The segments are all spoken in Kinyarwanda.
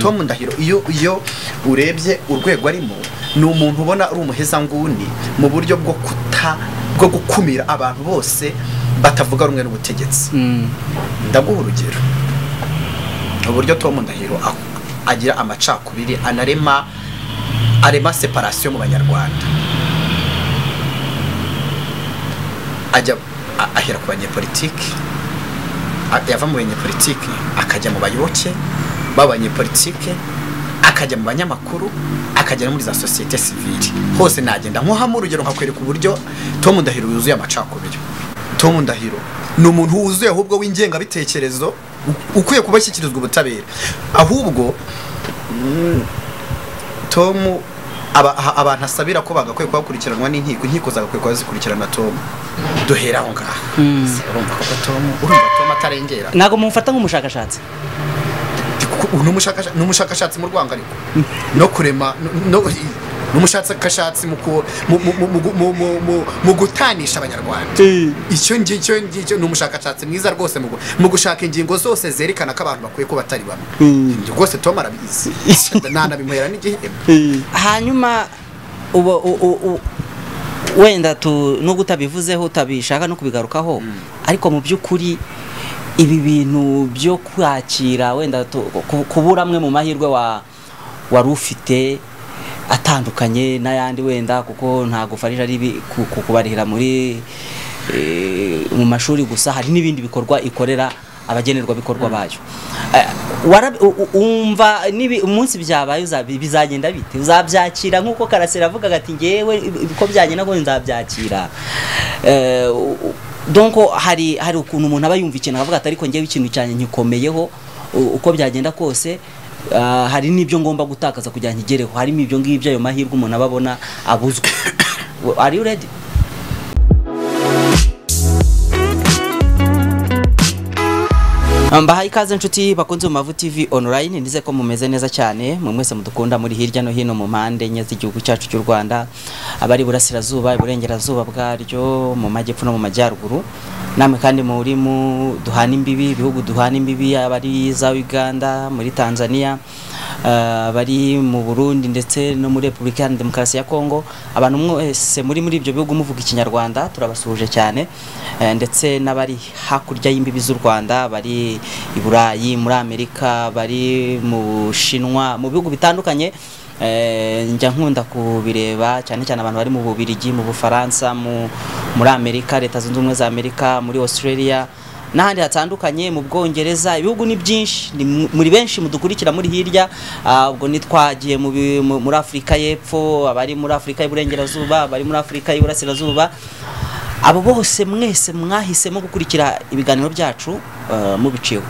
tom ndahiro iyo iyo urebye urwego arimo ni umuntu ubona ari umuhezanguni mu buryo bwo kuta bwo gukumira abantu bose batavuga rumwe n'ubutegetsi ndaguha urugero uburyo tom ndahiro agira amacakubiri anarema arema separasiyo mu banyarwanda ajya ahera ku banyepolitiki yava mu banyepolitiki akajya mu bayoboke b'abanyepolitike akajya mu banyamakuru akajya no muri za sosiyete sivili hose nagenda nkuhamo urugero nkakwereka uburyo tom ndahiro yuzuye amacakubiri tom ndahiro ni umuntu wuzuye ahubwo w'ingengabitekerezo ukwiye kuba ashyikirizwa ubutabera ahubwo tom abantu asabira ko bagakwiye kuba bakurikiranwa n'inkiko inkiko zagakwiye kuba zikurikirana tom duhera aho ngaho urumva ko tom urumva tom atarengera ntabwo mumufata nk'umushakashatsi ni umushakashatsi mu rwanga ariko no kurema ni umushakashatsi mu gutanisha abanyarwanda icyo ngicyo ngicyo ni umushakashatsi mwiza rwose mu gushaka ingingo zose zerekana ko abantu bakwiye kuba batari bamwe rwose tom arabizi nanabimuhera n'igihembo hanyuma uba u- u- u- wenda tu nubwo utabivuzeho utabishaka no kubigarukaho ariko mu by'ukuri ibi bintu byo kwakira wenda tu- ku- kubura amwe mu mahirwe wa wari ufite atandukanye n'ayandi wenda kuko ntabwo farija ari ibi- ku- ku- kubarihira muri eh, mu mashuri gusa hari n'ibindi bikorwa ikorera abagenerwabikorwa bayo Eh, wara- u- u- umva nibi- umunsi byabaye uzabi- bizagenda bite uzabyakira nk'uko karasira avuga ati ngewe ibi- uko byagenda ngo nzabyakira Eh, u- u- donc hari hari ukuntu umuntu aba yumva ikintu akavuga ati ariko ngewe ikintu cyanjye nkikomeyeho u- uko byagenda kose ah, hari n'ibyo ngomba gutakaza kugira ngo nkigereho harimo ibyo ngibyo ayo mahirwe umuntu aba abona abuzwe are you ready mbahaye ikaze inshuti bakunze mu mavu tv online nize ko mumeze neza cyane mwe mwese mudukunda muri hirya no hino mu mpande enye z'igihugu cyacu cy'u rwanda abari burasirazuba iburengerazuba bwaryo mu majyepfo no mu majyaruguru namwe kandi muri mu duhana imbibi ibihugu duhana imbibi abari za uganda muri tanzania eh, abari mu burundi ndetse no muri repubulika iharanira demokarasi ya kongo abantu mwese muri muri ibyo bihugu muvuga ikinyarwanda turabasuhuje cyane eh, ndetse n'abari hakurya y'imbibi z'u rwanda bari i burayi muri amerika bari mu bushinwa mu bihugu bitandukanye eh, njya nkunda kubireba cyane cyane abantu bari mu bubirigi mu bufaransa mu- muri amerika leta zunze ubumwe za amerika muri australia n'ahandi hatandukanye mu bwongereza ibihugu ni byinshi ni mu- muri benshi mudukurikira muri hirya ah, ubwo nitwagiye mu bi- mu- muri afurika y'epfo abari muri afurika y'iburengerazuba abari muri afurika y'iburasirazuba abo bose mwese mwahisemo gukurikira ibiganiro byacu ah, mubiciyeho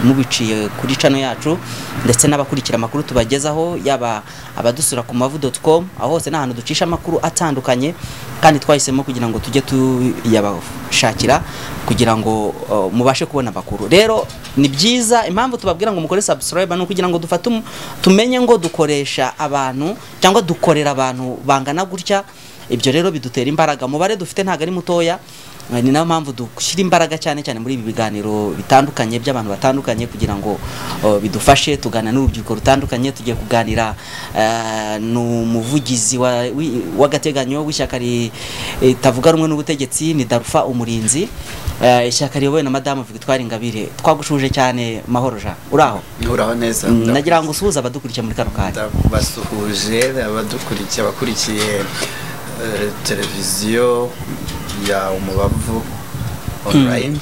mubiciye kuri cano yacu ndetse n'abakurikira amakuru tubagezaho yaba abadusura ku mavu.com aho hose n'ahantu ducisha amakuru atandukanye kandi twahisemo kugira ngo tujye tuyabashakira kugira ngo uh, mubashe kubona amakuru rero ni byiza impamvu tubabwira ngo mukore subscribe ni ukugira ngo dufate um- tumenye ngo dukoresha abantu cyangwa dukorera abantu bangana gutya ibyo rero bidutera imbaraga umubare dufite ntabwo ari mutoya Eh, ni nayo mpamvu dushyira imbaraga cyane cyane muri ibi biganiro bitandukanye by'abantu batandukanye kugira ngo eh, bidufashe tugana n'urubyiruko rutandukanye tugiye kuganira eh, n'umuvugizi wa- wi- w'agateganyo w'ishyaka ri- ritavuga rumwe n'ubutegetsi ni darufa umurinzi eh, ishyaka riyobowe na madamu victoire ingabire twagushuje cyane mahoro jean uraho uraho neza nagira ngo usuhuze abadukurikiye muri kano kanya basuhuje abadukurikiye abakurikiye eh, televiziyo ya umubavu online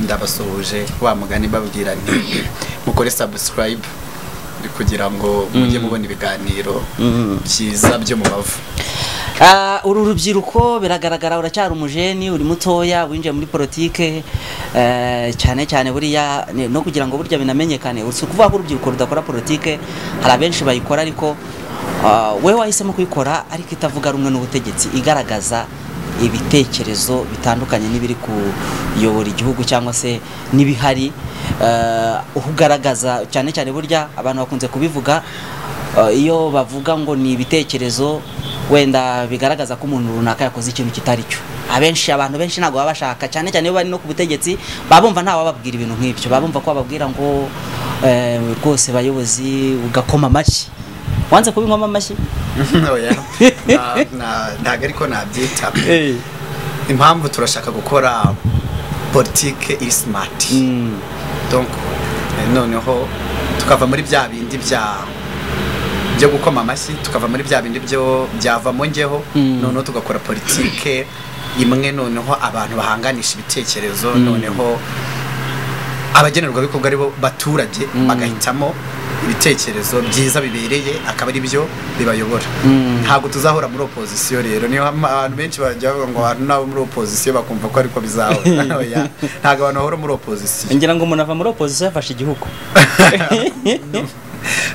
ndabasuhuje wa mugani babwira nti mukore subscribe kugira ngo mujye mubona ibiganiro byiza byo mu bavu Ah, uru rubyiruko biragaragara uracyari umujeni uri mutoya winjiye muri politike eh, cyane cyane buriya ni- no kugira ngo burya binamenyekane si ukuvuga ko urubyiruko rudakora politike hari abenshi bayikora ariko ah, wowe wahisemo kuyikora ariko itavuga rumwe n'ubutegetsi igaragaza ibitekerezo bitandukanye n'ibiri kuyobora igihugu cyangwa se n'ibihari eh, ugaragaza cyane cyane burya abantu bakunze kubivuga eh, iyo bavuga ngo ni ibitekerezo wenda bigaragaza ko umuntu runaka yakoze ikintu kitari cyo abenshi abantu benshi ntabwo baba bashaka cyane cyane iyo bari no ku butegetsi baba bumva nta wababwira ibintu nk'ibyo baba bumva ko bababwira ngo eh, rwose bayobozi ugakoma amashyi wanze kubinywamo amashyi oya na- na- ntabwo ariko nabyita impamvu turashaka gukora politike iri simati Mm, donc eh, noneho tukava muri bya bindi bya byo gukoma amashyi tukava muri bya bindi byo byavamo ngeho Mm. noneho tugakora politike imwe noneho abantu bahanganisha ibitekerezo noneho abagenerwabikorwa aribo baturage Mm. bagahitamo ibitekerezo byiza bibereye akaba ari byo bibayobora Mm. ntabwo tuzahora muri opozisiyo rero niyo hamwe abantu benshi bajya bavuga ngo abantu n'abo muri opozisiyo bakumva ko ariko bizahora Oya, ntabwo abantu bahora muri opozisiyo ngira ngo umuntu ava muri opozisiyo yafashe igihugu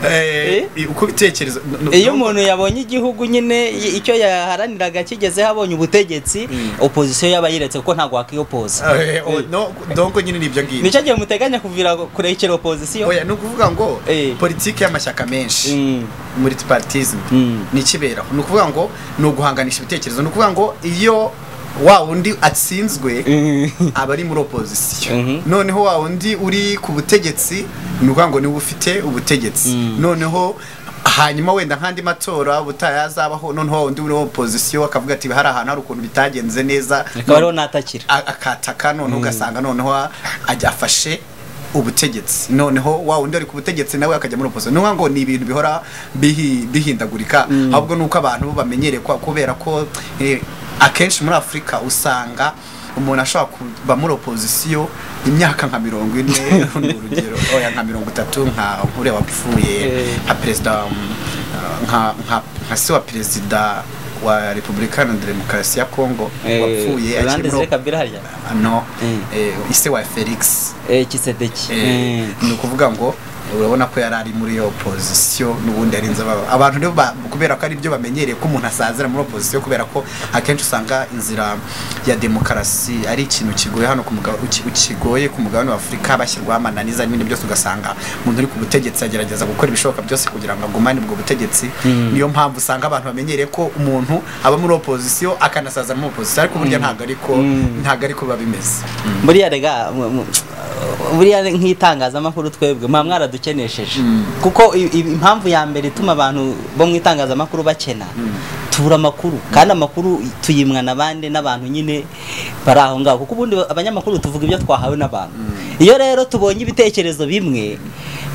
Eh, uko ibitekerezo n- n- iyo n- umuntu yabonye igihugu nyine i- icyo yaharaniraga kigezeho abonye ubutegetsi Mm. opozisiyo yaba yiretse kuko ntabwo wakiyopoza Eh, o- no- donc nyine nibyo ngibyo nicyo gihe muteganya kuvira kurekera opozisiyo oya ni ukuvuga ngo Eh. politiki y'amashyaka menshi Mm, multipartism mm. ni ikiberaho ni ukuvuga ngo ni uguhanganisha ibitekerezo ni ukuvuga ngo iyo wa wundi atsinzwe Mm. aba ari muri opozisiyo Mhm. noneho wa wundi uri ku butegetsi ni ukuvuga ngo niwe ufite ubutegetsi Mm. noneho hanyuma wenda nk'andi matora ubutaha yazabaho noneho wa wundi uri opozisiyo akavuga ati hari ahantu hari ukuntu bitagenze neza akaba ariho natakira a- akataka noneho ugasanga noneho a- ajya afashe ubutegetsi noneho wa wundi ari ku butegetsi nawe akajya muri opozisiyo niyo ngo ni ibintu bihora bihi- bihindagurika ahubwo ni uko abantu bamenyereye kwa- kubera ko eh, akenshi muri afurika usanga umuntu ashobora kuba muri opozisiyo imyaka nka mirongo ine ni urugero oya nka mirongo itatu nka nkure wapfuye Eh. nka perezida um, uh, nka nka- nka se wa perezida wa repubulika na demokarasi ya kongo wapfuye akiri muri kabira harya no Mm. eh, ise wa felix Eh, kisedeki eh, Mm. ni ukuvuga ngo urabona ko yari ari muri opozisiyo n'ubundi yarinze baba abantu rero ba- kubera ko ari byo bamenyereye ko umuntu asazira muri opozisiyo kubera ko akenshi usanga inzira ya demokarasi ari ikintu kigoye hano ku muga- uki- kigoye ku mugabane wa afurika bashyirwaho amananiza n'ibindi byose ugasanga umuntu uri ku butegetsi agerageza gukora ibishoboka byose kugira ngo agumane ubwo butegetsi niyo mpamvu usanga abantu bamenyereye ko umuntu aba muri opozisiyo akanasaza muri opozisiyo ariko burya ntabwo ariko Mm. ntabwo ariko biba bimeze buriya rega mu- mu- buriya nk'itangazamakuru twebwe muba mwaradukenesheje kuko i- i- impamvu ya mbere ituma abantu bo mu itangazamakuru bakena tubura amakuru kandi amakuru tuyimwa n'abandi n'abantu nyine bari aho ngaho kuko ubundi abanyamakuru tuvuga ibyo twahawe n'abantu iyo rero tubonye ibitekerezo bimwe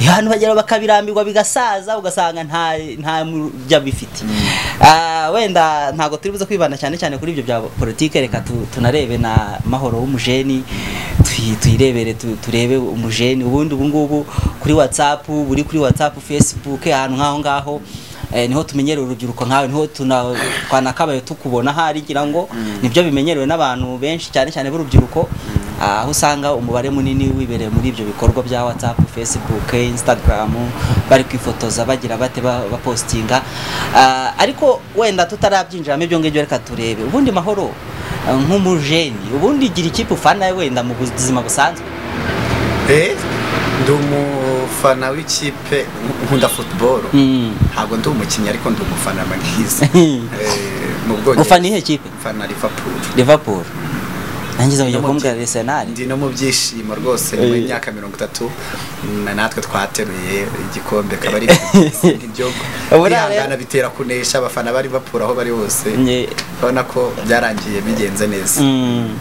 abantu bagera bakabirambirwa bigasaza ugasanga nta nta mujya bifite Ah, wenda ntabwo turi buze kwibanda cyane cyane kuri ibyo bya politike reka tu- tunarebe na mahoro w'umujeni tuyi- tuyirebere tu- turebe umujeni ubundi ubu ngubu kuri whatsapp buri kuri whatsapp facebook ahantu nk'aho ngaho eh, niho tumenyereye urubyiruko nkawe niho tuna- twanakabaye tukubona ahari ngira ngo nibyo bimenyerewe n'abantu benshi cyane cyane b'urubyiruko Ah, aho usanga umubare munini wibereye muri ibyo bikorwa bya whatsapp facebook instagram bari kwifotoza bagira bate ba- bapostinga Ah, ariko wenda tutarabyinjiramo ibyo ngibyo reka turebe ubundi mahoro ah, nk'umujeni ubundi igira ikipe ufana wenda mu buzima busanzwe Eh, ndi umufana w'ikipe nkunda football ntabwo ndi umukinnyi ariko ndi umufana mwiza Eh, mu bwongereza ufana ihe kipe mfana liverpool liverpool nangiza kujya Ndimo- kumbwira arsenal ndi no mu byishimo rwose nyuma Eh. y'imyaka mirongo itatu na natwe twateruye igikombe kaba ari ibyo Ubura rero- kwihangana bitera kunesha abafana ba liverpool aho bari hose Nye- urabona ko byarangiye bigenze neza Mm.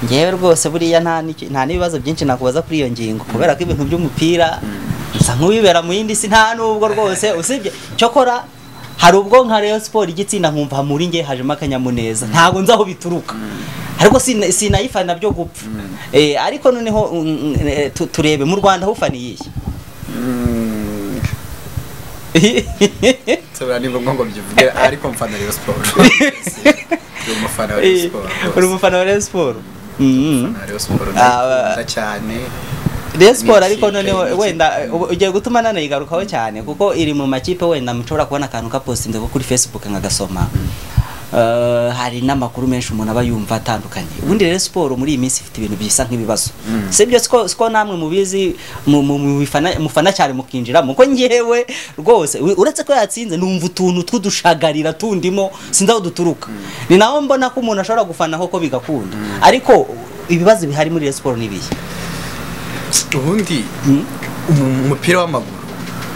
ngewe rwose buriya nta n'iki- nta n'ibibazo byinshi nakubaza kuri iyo ngingo kubera ko ibintu by'umupira nsa nk'uwibera mu yindi si nta n'ubwo rwose usibye cyokora hari ubwo nka Rayon Sport igitsinda nkumva muri nge hajemo akanyamuneza ntabwo nzi aho bituruka ariko sina- sinayifana byo gupfa Eh, ariko noneho mm, mm, eh, tu- turebe mu Rwanda aho ufaniye Mm, iyi nsobanura ni ngombwa ngo mbivuge ariko mfana rero siporo ndi umufana wa rero siporo rwose uri umufana wa Rayon Sport Mm. na Rayon Sport Ah, ndayikunda cyane Rayon Sport Ni ariko ikipe, ni noneho ikipe. wenda ubu ugiye gutuma nanayigarukaho cyane kuko iri mu makipe wenda mushobora kubona akantu kapostinze ko kuri Facebook nkagasoma Eh, hari n'amakuru menshi umuntu aba yumva atandukanye ubundi rero siporo muri iyi minsi ifite ibintu bisa nk'ibibazo si byo siko siko namwe mubizi mu- mu- mu bifana- mufana cyane mukinjiramo ko ngewe rwose u- uretse ko yatsinze numva utuntu tw'udushagarira tundimo sinzi aho duturuka ni naho mbona ko umuntu ashobora gufanaho ko bigakunda ariko ibibazo bihari muri Rayon Sport ni ibihe ubundi umupira w'amaguru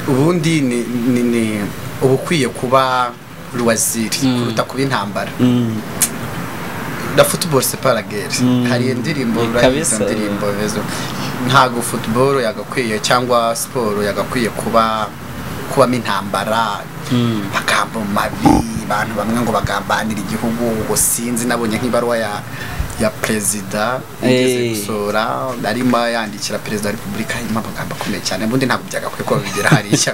ubundi ni ni- ni uba ukwiye kuba ruwaziri kuruta kuba intambara Mm. na football c'est pas la guerre Mm. hari indirimbo Ni urayizi kabisa. indirimbo bezo ntago football yagakwiye cyangwa siporo yagakwiye kuba kubamo intambara Mm. amagambo mabi abantu bamwe ngo bagambanira igihugu ngo sinzi nabonye nk'ibaruwa ya ya perezida Eh. igeze gusora arimo yandikira perezida wa repubulika harimo amagambo akomeye cyane ubundi ntabwo byagakwiye ko bigera hariya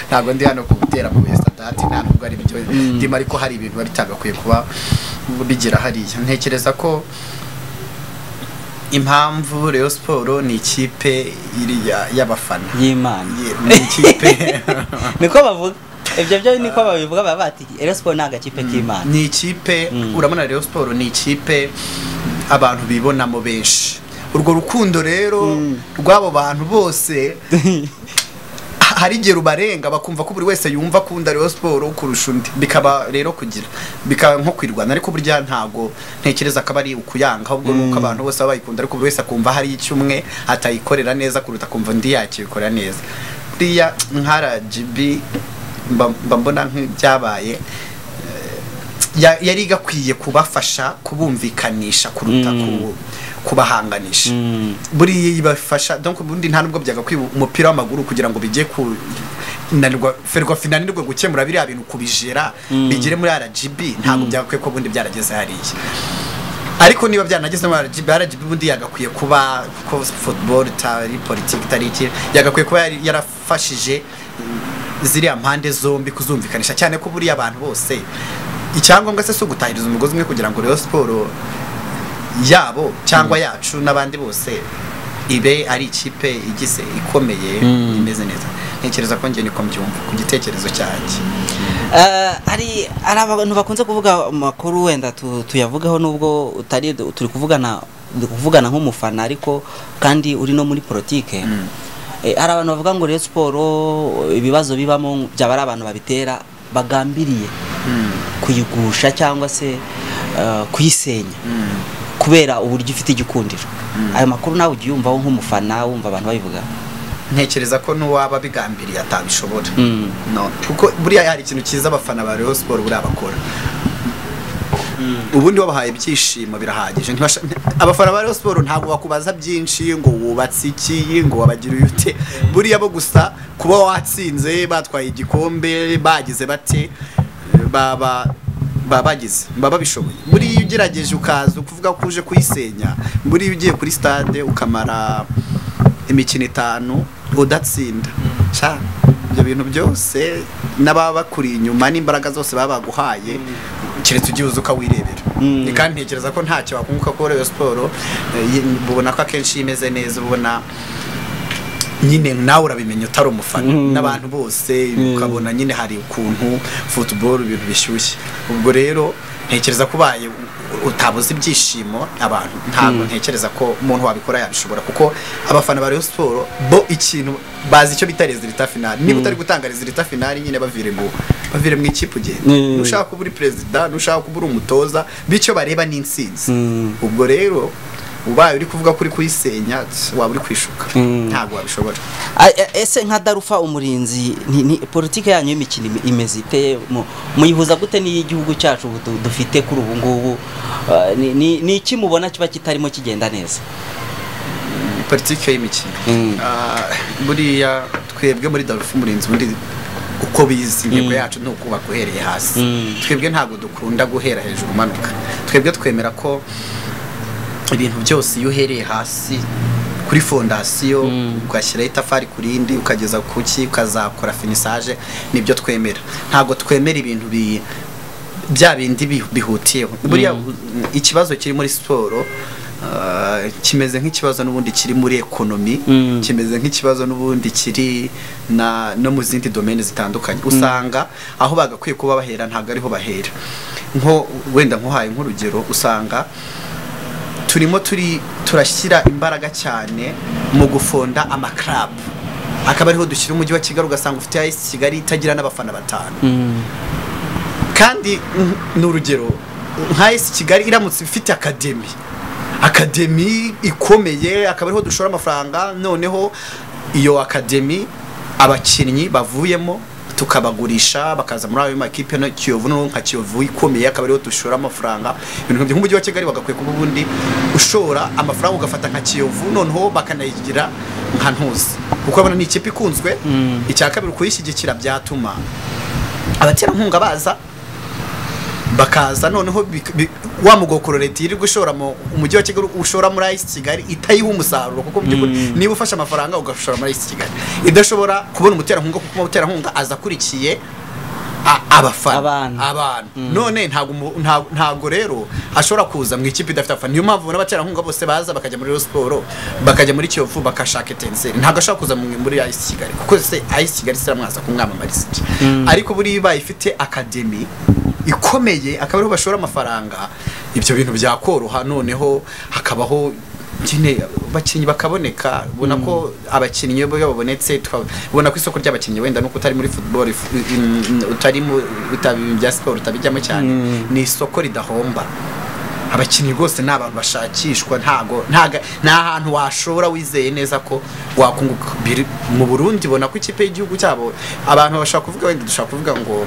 ntabwo ndi hano kubitera mu sadati nta nubwo ari byo ndimo ariko hari ibintu biba bitagakwiye kuba bigera hariya ntekereza ko impamvu Rayon Sport ni ikipe iri ya- y'abafana y'imana Ye- ni ikipe niko bavuga ibyo byo niko babivuga baba bati Rayon Sport ni agakipe k'imana ni ikipe Mm. urabona Rayon Sport ni ikipe abantu bibonamo benshi urwo rukundo rero rw'abo bantu bose ha- hari igihe rubarenga bakumva ko buri wese yumva akunda Rayon Sport kurusha undi bikaba rero kugira bikaba nko kwirwana ariko burya ntago ntekereza ko aba ari ukuyanga ahubwo ni uko abantu bose baba bayikunda ariko buri wese akumva hari icyo umwe atayikorera neza kuruta akumva undi yakibikora neza buriya nka RGB mba mba mbona nk'ibyabaye ya- yari igakwiye kubafasha kubumvikanisha kuruta ku- kubahanganisha Mm. buriya ibafasha donc ubundi nta nubwo byagakwiye umupira w'amaguru kugira ngo bijye ku nanirwa ferwafi nanirwe gukemura biriya bintu kubijera bigere muri RGB ntabwo byagakwiye ko ubundi byarageze hariya ariko niba byanageze muri RGB RGB ubundi yagakwiye kuba ko football itari politiki itari iki yagakwiye kuba yari- yarafashije mm, ziriya mpande zombi kuzumvikanisha cyane ko buriya abantu bose icyangombwa se si ugutahiriza umugozi umwe kugira ngo Rayon Sport yabo cyangwa yacu n'abandi bose ibe ari ikipe igize ikomeye imeze neza ntekereza ko njye niko mbyumva ku gitekerezo cyanjye Eh, hari hari abantu bakunze kuvuga amakuru wenda tu- tuyavugaho nubwo utari turi kuvugana turi kuvugana nk'umufana ariko kandi uri no muri politike Eh, hari abantu bavuga ngo Rayon Sport ibibazo bibamo byaba ari abantu babitera bagambiriye kuyigusha cyangwa se eh, kuyisenya kubera uburyo ifite igikundiro ayo makuru nawe ujya uyumvaho nk'umufana wumva abantu babivuga ntekereza ko n'uwaba bigambiriye atabishobora Mm. no kuko buriya hari ikintu cyiza abafana ba Rayon Sport buriya bakora ubundi wabahaye ibyishimo birahagije Ntibasha- abafana ba Rayon Sport ntabwo bakubaza byinshi ngo wubatse iki ngo wabagiriye ute buriya bo gusa kuba watsinze batwaye igikombe bagize bate baba baba bagize baba bishoboye buriya iyo ugerageje ukaza ukuvuga ko uje kuyisenya buriya ugiye kuri stade ukamara imikino itanu udatsinda Sha, ibyo bintu byose n'ababa bakuri inyuma n'imbaraga zose baba baguhaye keretse ugiye uza ukawirebera Ni kandi ntekereza ko ntacyo wakunguka kuri Rayon Sport eh, yi- ubona ko akenshi imeze neza ubona nyine nawe urabimenya utari umufana n'abantu bose ukabona nyine hari ukuntu football ibintu bishyushye ubwo rero ntekereza ko ubaye u- utabuze ibyishimo abantu ntabwo ntekereza ko umuntu wabikora yabishobora kuko abafana ba Rayon Sport bo ikintu bazi icyo bita resultat final niba utari gutanga resultat final nyine bavire mu bavire mu ikipe ugenda Mm. nushaka kuba uri perezida nushaka kuba uri umutoza bityo bareba n'intsinzi Mm. ubwo rero ubaye uri kuvuga ko uri kuyisenya tss, waba uri kwishuka Mm. ntabwo wabishobora A- e- ese nka darufa umurinzi ni, ni politike yanyu y'imikino ime- imeze ite Mu- muyihuza gute n'iy'igihugu cyacu ubu du- dufite kuri ubu ngubu Ah, ni- ni ni iki mubona kiba kitarimo kigenda neza politiki y'imikino Mm. Ah, buriya twebwe muri darufu umurinzi undi uko bizi intego yacu ni ukubaka uhereye hasi Mm. twebwe ntabwo dukunda guhera hejuru umanuka twebwe twemera ko ibintu byose iyo uhereye hasi kuri fondasiyo ugashyiraho itafari ku rindi ukageza ku ki ukazakora finisaje nibyo twemera ntabwo twemera ibintu bi bya bindi bi- bihutiyeho buriya u- ikibazo kiri muri siporo ah, kimeze nk'ikibazo n'ubundi kiri muri ekonomi Mm. kimeze nk'ikibazo n'ubundi kiri na no mu zindi domene zitandukanye usanga aho bagakwiye kuba bahera ntabwo ariho bahera nko wenda nkuhaye nk'urugero usanga turimo turi turashyira imbaraga cyane mu gufonda amaklabu akaba ariho dushyira umujyi wa kigali ugasanga ufite ayisi kigali itagira n'abafana batanu kandi mm, ni urugero nka esi kigali iramutse ifite akademi akademi ikomeye akaba ariho dushora amafaranga noneho iyo akademi abakinnyi bavuyemo tukabagurisha bakaza muri ayo makipe no kiyovu no nka kiyovu ikomeye akaba ariho dushora amafaranga ibintu nk'ibyo nk'umujyi wa kigali bagakwiye kuba ubundi ushora amafaranga ugafata nka kiyovu noneho bakanayigira nka ntuzi kuko abona ni ikipe ikunzwe Mm. icya kabiri kuyishyigikira byatuma abaterankunga baza bakaza noneho bik- bi- wa mugokoro leta yirirwa ishora mu umujyi wa kigali ushora muri ayisi kigali itayiha umusaruro kuko mu by'ukuri Mm. niba ufashe amafaranga ugashora muri ayisi kigali idashobora kubona umuterankunga kuko umuterankunga aza akurikiye a- abafana Abantu. abantu none ntabwo umu- nta- ntabwo rero ashobora kuza mu ikipe idafite abafana niyo mpamvu n'abaterankunga bose baza bakajya muri Rayon siporo bakajya muri kiyovu bakashaka etenseri ntabwo ashobora kuza mu- muri ayisi kigali kuko se ayisi kigali se iramwaza kumwamamariza iki ariko buriya ibaye ifite akademi ikomeye akaba ariho bashora amafaranga ibyo bintu byakoroha noneho hakabaho nyine abakinnyi bakaboneka ubona ko abakinnyi iyo babonetse tuka- ubona ko isoko ry'abakinnyi wenda nuko utari muri football if- in- in- utari mu utabi- bya siporo utabijyamo cyane ni isoko ridahomba abakinnyi rwose ni abantu bashakishwa ntago ntaga- nta hantu washobora wizeye neza ko wakunguka biri mu Burundi bona ko ikipe y'igihugu cyabo abantu bashaka kuvuga wenda dushaka kuvuga ngo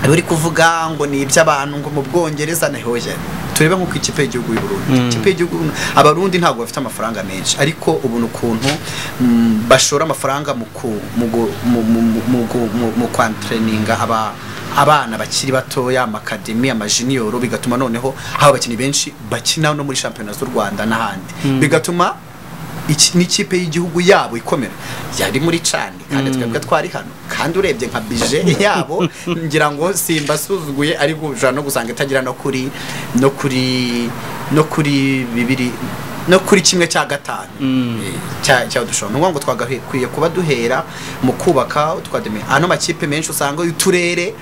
bari kuvuga ngo ni iby'abantu ngo mu bwongereza na hoya turebe nk'uko ikipe y'igihugu y'u Burundi ikipe y'igihugu abarundi ntabwo bafite amafaranga menshi ariko ubu ni ukuntu mm, bashora amafaranga mu ku- mu gu- mu mu mu gu- mu- mu kwantreninga aba abana bakiri batoya amakademi amajiniyoro bigatuma noneho haba abakinnyi benshi bakina no muri shampiyona z'u rwanda n'ahandi bigatuma iki- n'ikipe y'igihugu yabo ikomera yari muri cani kandi twebwe twari hano kandi urebye nka bije yabo ngira ngo simbasuzuguye ariko ushobora no gusanga itagira no kuri no kuri no kuri bibiri no kuri kimwe cya gatanu Mm. Eh, cya cya dushobora ni ukuvuga ngo twagakwiye kuba duhera mu kubaka twademi ano makipe menshi usanga uturere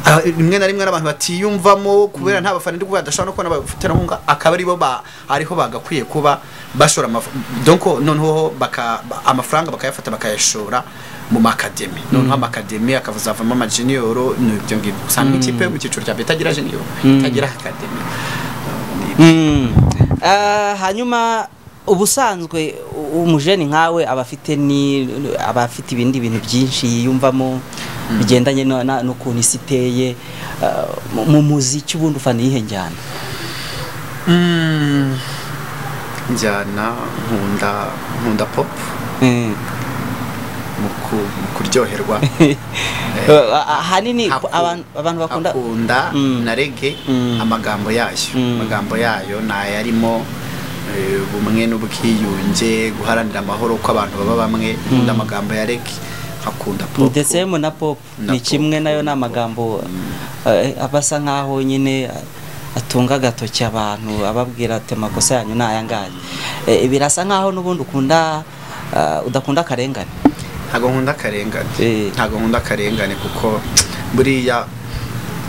ah, rimwe na rimwe n'abantu batiyumvamo kubera nta bafana ndi kuvuga badashobora no kubona abaterankunga akaba aribo ba ariho bagakwiye kuba bashora amaf- donko noneho baka ba- amafaranga bakayafata bakayashora mu makademi noneho amakademi akazavamo amajiniyoro ni ibyo ngibyo usanga ikipe yo mu cyiciro cya mbere itagira jiniyoro itagira akademi Mm. Ah, hanyuma ubusanzwe u- umujeni nkawe aba afite ni aba afite ibindi bintu byinshi yiyumvamo bigendanye no- na- n'ukuntu isi iteye Ah, mu- mu muziki ubundi ufana iyihe njyana Mm, njyana nkunda nkunda pop Mm. mu ku- mu kuryoherwa Ah, ah, ahanini Haku- abantu abantu bakunda hakunda Mm. na rege Mm. amagambo yayo Mm. amagambo yayo ni ayarimo eh, ubumwe n'ubwiyunge guharanira amahoro ko abantu baba bamwe nkunda amagambo ya rege nkakunda pop ndetse mu na pop Na ni pop. kimwe nayo ni amagambo eh, aba asa nkaho nyine atunga agatoki abantu ababwira ati amakosa yanyu ni aya ngaya Eh, birasa nkaho n'ubundi ukunda ah, udakunda akarengane ntago nkunda akarengane Eh. ntago nkunda akarengane kuko buriya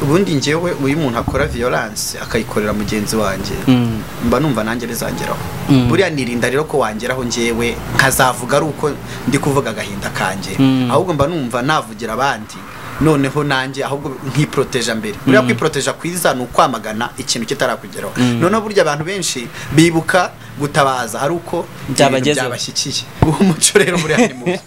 ubundi njyewe uyu muntu akora violence akayikorera mugenzi wanjye Mm. mba numva nanjye bizangeraho Mm. buriya nirinda rero ko wangeraho njyewe nkazavuga ari uko ndi kuvuga agahinda kanjye Mm. ahubwo mba numva navugira abandi noneho nanjye ahubwo nkiporoteja mbere buriya kwiporoteja kwiza ni ukwamagana ikintu kitarakugeraho Mm. noneho burya abantu benshi bibuka gutabaza ari uko ibintu Byabagezeho. byabashyikiye uwo muco rero buriya ni mubi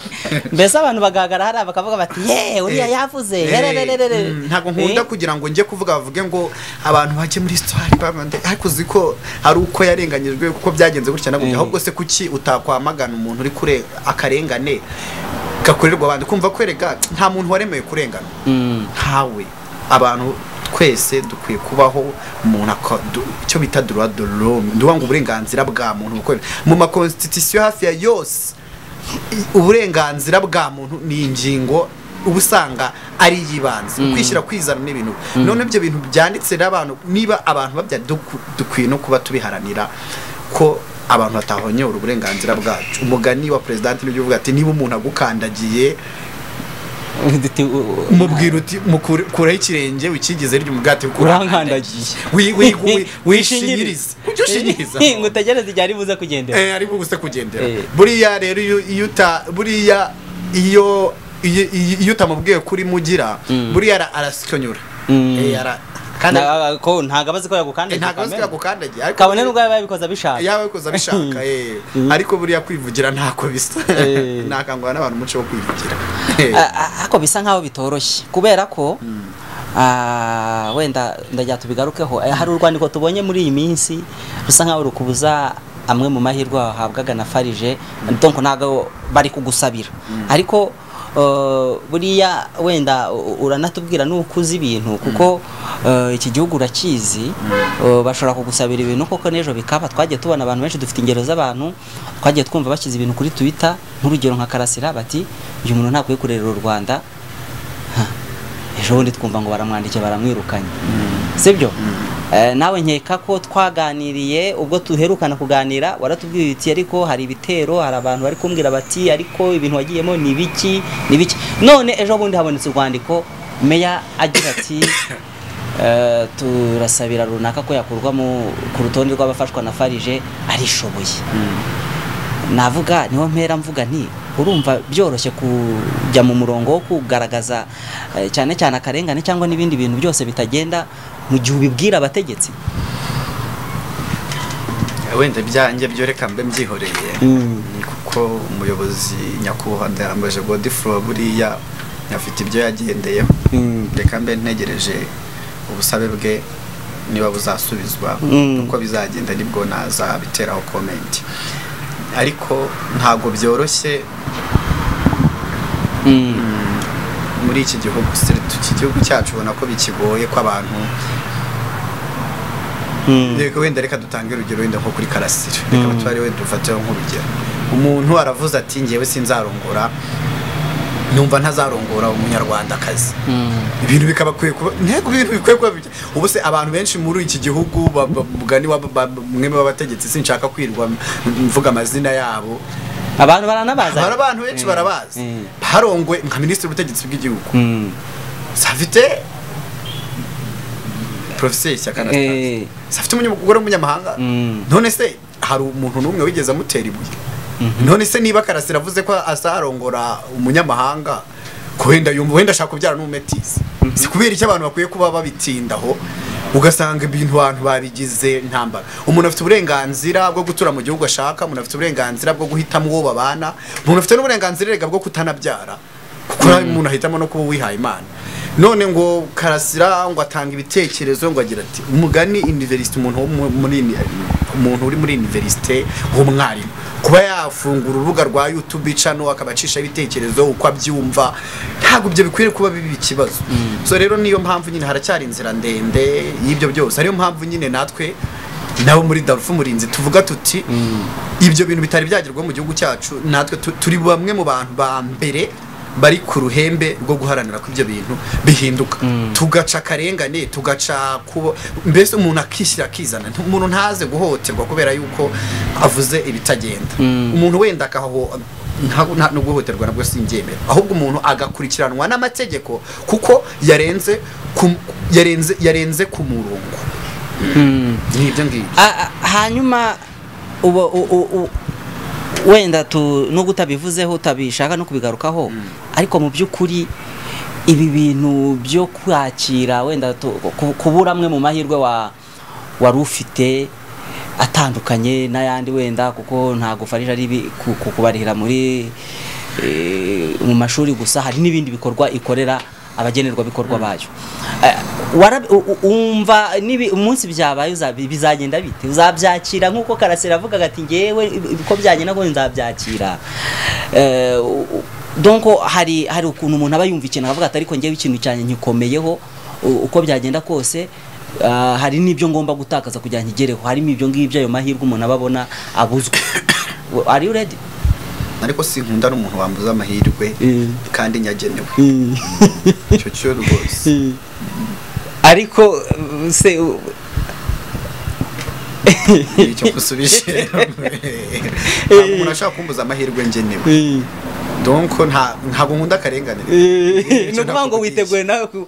mbese abantu bagahagarara hariya bakavuga bati ye uriya yavuze Eh, yererererere." mm, ntabwo nkunda Eh, kugira ngo njye kuvuga bavuge ngo abantu bajye muri sitari babande ariko uzi ko ari uko yarenganyijwe kuko byagenze gutya na gutya Eh. ahubwo se kuki utakwamagana umuntu uri kure akarengane gakorerwa abandi kumva kwereka nta muntu waremewe kurengana Mm. ntawe abantu twese dukwiye kubaho umuntu aka- du- icyo bita droit de l'homme nduvuga ngo uburenganzira bwa muntu bukorera mu makonstitusiyo hafi ya yose i- uburenganzira bwa muntu ni ingingo uba usanga ari iy'ibanze ukwishyira kwizana n'ibintu none ibyo bintu byanditse n'abantu niba abantu babya duku- dukwiye no kuba tubiharanira ko abantu batahonyora uburenganzira bwacu umugani wa perezidanti nibyo uvuga ati niba umuntu agukandagiye Duti- u- u- umubwira uti mukure- kuraho ikirenge wikigize rya umugati urankandagiye Wi- wi- wi- wishingirize Wishingirize. ujye ushinyiriza ngo utegereze igihe ari buze kugendera Eh, ari buguse kugendera Eh. buriya rero iyo iyo uta buriya iyo iyo iyo utamubwiye kuri mugira buriya ara- arasonyura Mm. Eh, ara- kandi Na- ko ntago abazi ko yagukandagiye ntabwo azi ko kamere. yagukandagiye ariko kabone nubwo yaba yabikoze abishaka yaba bikoze abishaka eh. ariko buriya kwivugira ntako bisa Eh. nakangurira n'abantu umuco wo kwivugira A- a- ariko bisa nkaho bitoroshye kubera ko ah, wenda ndagira tubigarukeho Eh, hari urwandiko tubonye muri iyi minsi rusa nkaho rukubuza amwe mu mahirwe wahabwaga na farije donc ntabwo bari kugusabira ariko eh, buriya wenda u- uranatubwira nuko uzi ibintu kuko eh, iki gihugu urakizi eh, bashobora kugusabira ibintu koko n'ejo bikaba twagiye tubona abantu benshi dufite ingero z'abantu twagiye twumva bashyize ibintu kuri twitter nk'urugero nka karasira bati uyu muntu ntakwiye kurerera u rwanda Ha, ejo bundi twumva ngo baramwandikiye baramwirukanye sibyo Eh, nawe nkeka ko twaganiriye ubwo duherukana kuganira waratubwiye uti ariko hari ibitero hari abantu bari kumbwira bati ariko ibintu wagiyemo ni biki ni biki none ejo bundi habonetse urwandiko meya agira ati eh, turasabira runaka ko yakurwamo ku rutonde rw'abafashwa na farije arishoboye navuga niho mpera mvuga nti urumva byoroshye kujya mu murongo wo kugaragaza eh, cyane cyane akarengane cyangwa n'ibindi bintu byose bitagenda mu gihe ubibwira abategetsi wenda ibyanjye byoreka mbe mbyihoreye Mm. Ni kuko umuyobozi nyakubahwa ndarambaje godifuro buriya afite ibyo yagendeyeho Mm. reka mbe ntegereje ubusabe bwe niba buzasubizwa Mm. uko bizagenda nibwo nazabiteraho komenti ariko ntabwo byoroshye Mm. muri iki gihugu siritu iki gihugu cyacu ubona ko bikigoye ko abantu Mm. reka wenda reka dutange urugero wenda nko kuri karasira reka abatwari wenda dufateho nk'urugero umuntu aravuze ati ngewe sinzarongora numva ntazarongora umunyarwandakazi Mm. ibintu bikabakwiye kuba ntego ibintu bikwiye kuba bijya- ubu se abantu benshi muri iki gihugu ba- ba- mugani wa- ba- mwe b'abategetsi sinshaka kwirwa mvuga amazina yabo abantu baranabaza hari abantu benshi barabazi Mm. harongwe nka minisitiri w'ubutegetsi bw'igihugu Mm. safite professeur Shyaka Eh. Anastase safite umunyamugore w'umunyamahanga Mm. none se hari umuntu n'umwe wigeze amutera ibuye none se niba karasira avuze ko azarongora umunyamahanga ko wenda yumva wenda ashaka kubyara n'umumetisi si kubera icyo abantu bakwiye kuba babitindaho ugasanga ibintu abantu babigize ntambara umuntu afite uburenganzira bwo gutura mu gihugu ashaka umuntu afite uburenganzira bwo guhitamo uwo babana umuntu afite n'uburenganzira rega bwo kutanabyara kuko nawe umuntu ahitamo no kuba wihaye imana none ngo karasira ngo atanga ibitekerezo ngo agira ati umugani universite umuntu wo mu- muri umuntu uri muri universite w'umwarimu kuba yafungura urubuga rwa YouTube channel akabacisha ibitekerezo uko abyumva ntabwo ibyo bikwiriye kuba bibi ikibazo so rero niyo mpamvu nyine haracyari inzira ndende y'ibyo byose ariyo mpamvu nyine natwe nabo muri Darfur murinzi tuvuga tuti ibyo bintu bitari byagerwaho mu gihugu cyacu natwe tu- turi bamwe mu bantu ba mbere bari ku ruhembe rwo guharanira ko ibyo bintu bihinduka tugaca akarengane tugaca kubo mbese umuntu akishyira akizana Ntu- umuntu ntaze guhohoterwa kubera yuko avuze ibitagenda umuntu wenda akaho nta- nta- no guhohoterwa nabwo sinbyemera ahubwo umuntu agakurikiranwa n'amategeko kuko yarenze ku- yarenze yarenze ku murongo Mm. ni ibyo ngibyo A- a- hanyuma uba u- u- u- wenda tu nubwo utabivuzeho utabishaka no kubigarukaho ariko mu by'ukuri ibi bintu byo kwakira wenda tu- ku- kubura amwe mu mahirwe wa wari ufite atandukanye n'ayandi wenda kuko ntabwo farije ari ibi- ku- ku- kubarihira muri eh, mu mashuri gusa hari n'ibindi bikorwa ikorera abagenerwa bikorwa bayo Eh, wara- u- u- umva nibi umunsi byabaye uzabi- bizagenda bite uzabyakira nk'uko karasira avuga ati ngewe uko byagenda ko nzabyakira Eh, u- u- donc hari hari ukuntu umuntu aba yumva ikintu akavuga ati ariko ngewe ikintu cyanjye nkikomeyeho u- uko byagenda kose ah, hari n'ibyo ngomba gutakaza kugira ngo nkigereho harimo ibyo ngibyo ayo mahirwe umuntu aba abona abuzwe are you ready ariko sinkunda n'umuntu wambuza amahirwe Mm. kandi nyagenewe icyo cyo rwose ariko uh, se uh, icyo kusubije ntabwo umuntu ashaka kumbuza amahirwe ngenewe eh, donc nta- ntabwo nkunda akarengane eh, ni Icyo ukuvuga ngo nakuvugisha. witeguye nawe ku-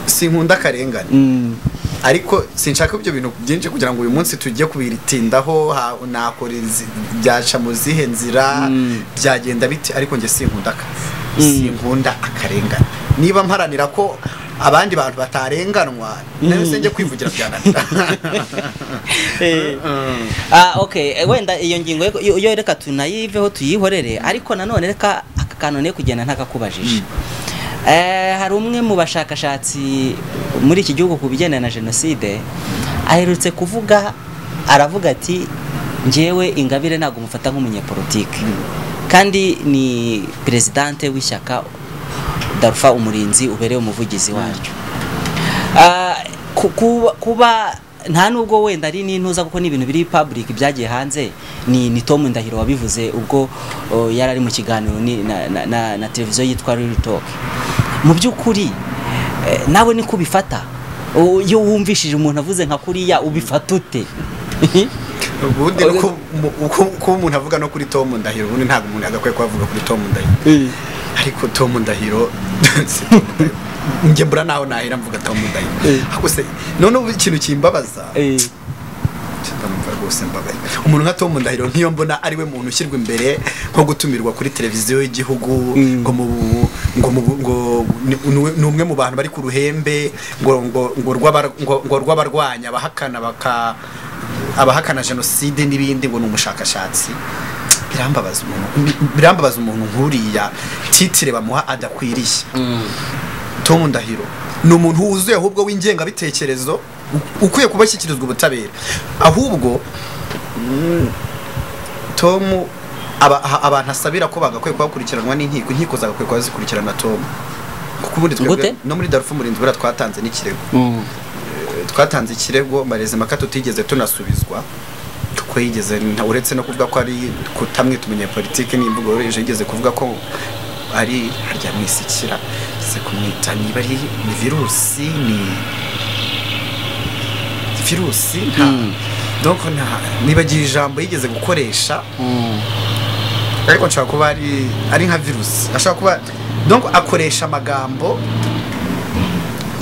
sinkunda akarengane Mm, ariko sinshaka ibyo bintu byinshi kugira ngo uyu munsi tujye kubitindaho ha- nakora izi- byaca mu zihe nzira Mm. byagenda biti ariko njye sinkunda aka- Mm. sinkunda akarengane niba mparanira ko abandi bantu batarenganwa nayo se njye kwivugira byananira Eh. Ah, okay Eh, wenda iyo ngingo yo- yo yo reka tunayiveho tuyihorere ariko nanone reka aka kantu ne kugenda ntakakubajije eh hari umwe mu bashakashatsi muri iki gihugu ku bijyanye na jenoside aherutse kuvuga aravuga ati njyewe ingabire ntabwo mufata nk'umunyepolitike kandi ni perezidante w'ishyaka darufa umurinzi ubereye umuvugizi waryo Ah, ku- kuba- kuba nta nubwo wenda ari n'intuza kuko ni ibintu biri public byagiye hanze ni ni Tom Ndahiro wabivuze ubwo oh, yari ari mu kiganiro ni- na, na, na, na televiziyo yitwa Real Talk mu by'ukuri eh, nawe niko ubifata O- iyo wumvishije umuntu avuze nka kuriya ubifata ute ubundi ni uko- mu- uko kuba umuntu avuga no kuri Tom Ndahiro ubundi ntabwo umuntu agakwiye kuba avuga kuri Tom Ndahiro ariko Tom Ndahiro si Tom Ndahiro. njye mbura naho nahera mvuga Tom Ndahiro Eh. ahubwo se noneho ikintu kimbabaza Eh, ndamva rwose mbabaye umuntu nka Tom Ndahiro nk'iyo mbona ari we muntu ushyirwa imbere nko gutumirwa kuri televiziyo y'igihugu Mm. ngo mu bu- ngo mu bu- ngo ni- ni- ni umwe mu bantu bari ku ruhembe ngo ngo ngo rw'abar- ngo- ngo rw'abarwanya abahakana baka abahakana jenoside n'ibindi ngo ni umushakashatsi birambabaza umuntu birambabaza umuntu nk'uriya titire bamuha adakwiriye mm, Tom Ndahiro ni umuntu wuzuye ahubwo w'ingengabitekerezo u- ukwiye kuba ashyikirizwa ubutabera ahubwo mm, Tom aba- aha- abantu asabira ko bagakwiye kuba bakurikiranwa n'inkiko inkiko zagakwiye kuba zikurikirana Tom kuko ubundi twebwe Gute? no muri Darfur umurinzi buriya twatanze n'ikirego mm. Eh, twatanze ikirego mbarezimaka tutigeze tunasubizwa kuko yigeze nta- uretse no kuvuga ko ari kutamwita umunyepolitike n'imvugo yoroheje yigeze kuvuga ko ari haryamwisikira yigeze kumwita niba ari ni virusi ni virusi nta Mm. donc nta- nibagiye ijambo yigeze gukoresha Mm. ariko nshobora kuba ari ari nka virusi ashobora kuba donc akoresha amagambo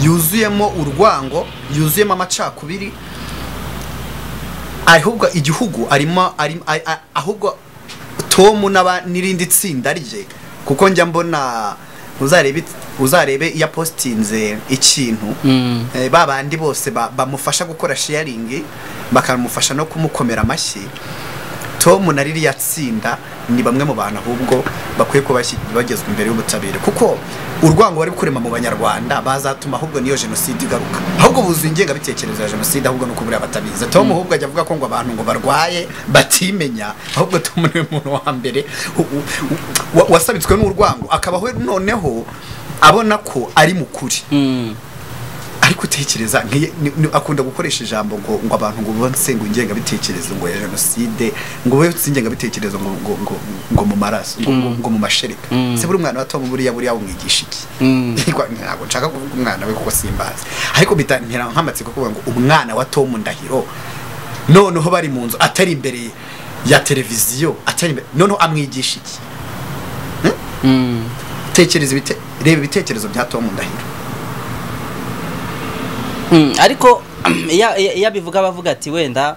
yuzuyemo urwango yuzuyemo amacakubiri ahubwo igihugu arimo arimo- a- a- ahubwo Tom n'aba- n'irindi tsinda rye kuko njya mbona uzarebe it- uzarebe iyo apostinze ikintu Mm. Eh, ba bandi bose ba- bamufasha gukora sharing bakamufasha no kumukomera amashyi tom na ririya tsinda ni bamwe mu bantu ahubwo bakwiye kuba bashyi- bagezwa imbere y'ubutabera kuko urwango bari kurema mu banyarwanda bazatuma ahubwo niyo jenoside igaruka ahubwo buzuye ingengabitekerezo ya jenoside ahubwo nuko buriya batabizi tom ahubwo ajya avuga ko ngo abantu ngo barwaye batimenya ahubwo tom niwe muntu wa mbere u- u- u- wa- wasabitswe n'urwango akabaho noneho abona ko ari mu kuri Mm. ariko utekereza nkiye- ni- ni- akunda gukoresha ijambo ngo ngo abantu ngo bonse ngo ingengabitekerezo ngo ya jenoside ngo we ingengabitekerezo ngo ngo ngo, ngo mu maraso ngo, ngo, ngo mu mashereka Mm. se buri umwana wa Tom buriya buriya umwigisha iki Mm. Ntabwo- ntabwo nshaka kuvuga umwana we kuko simbazi ariko bitantera nk'amatsiko kuvuga ngo umwana wa Tom Ndahiro noneho bari mu nzu atari imbere ya televiziyo atari imbere noneho amwigisha iki Mm. tekereza ibite reba ibitekerezo bya Tom Ndahiro Mm, ariko iya- iya- iyo abivuga bavuga ati wenda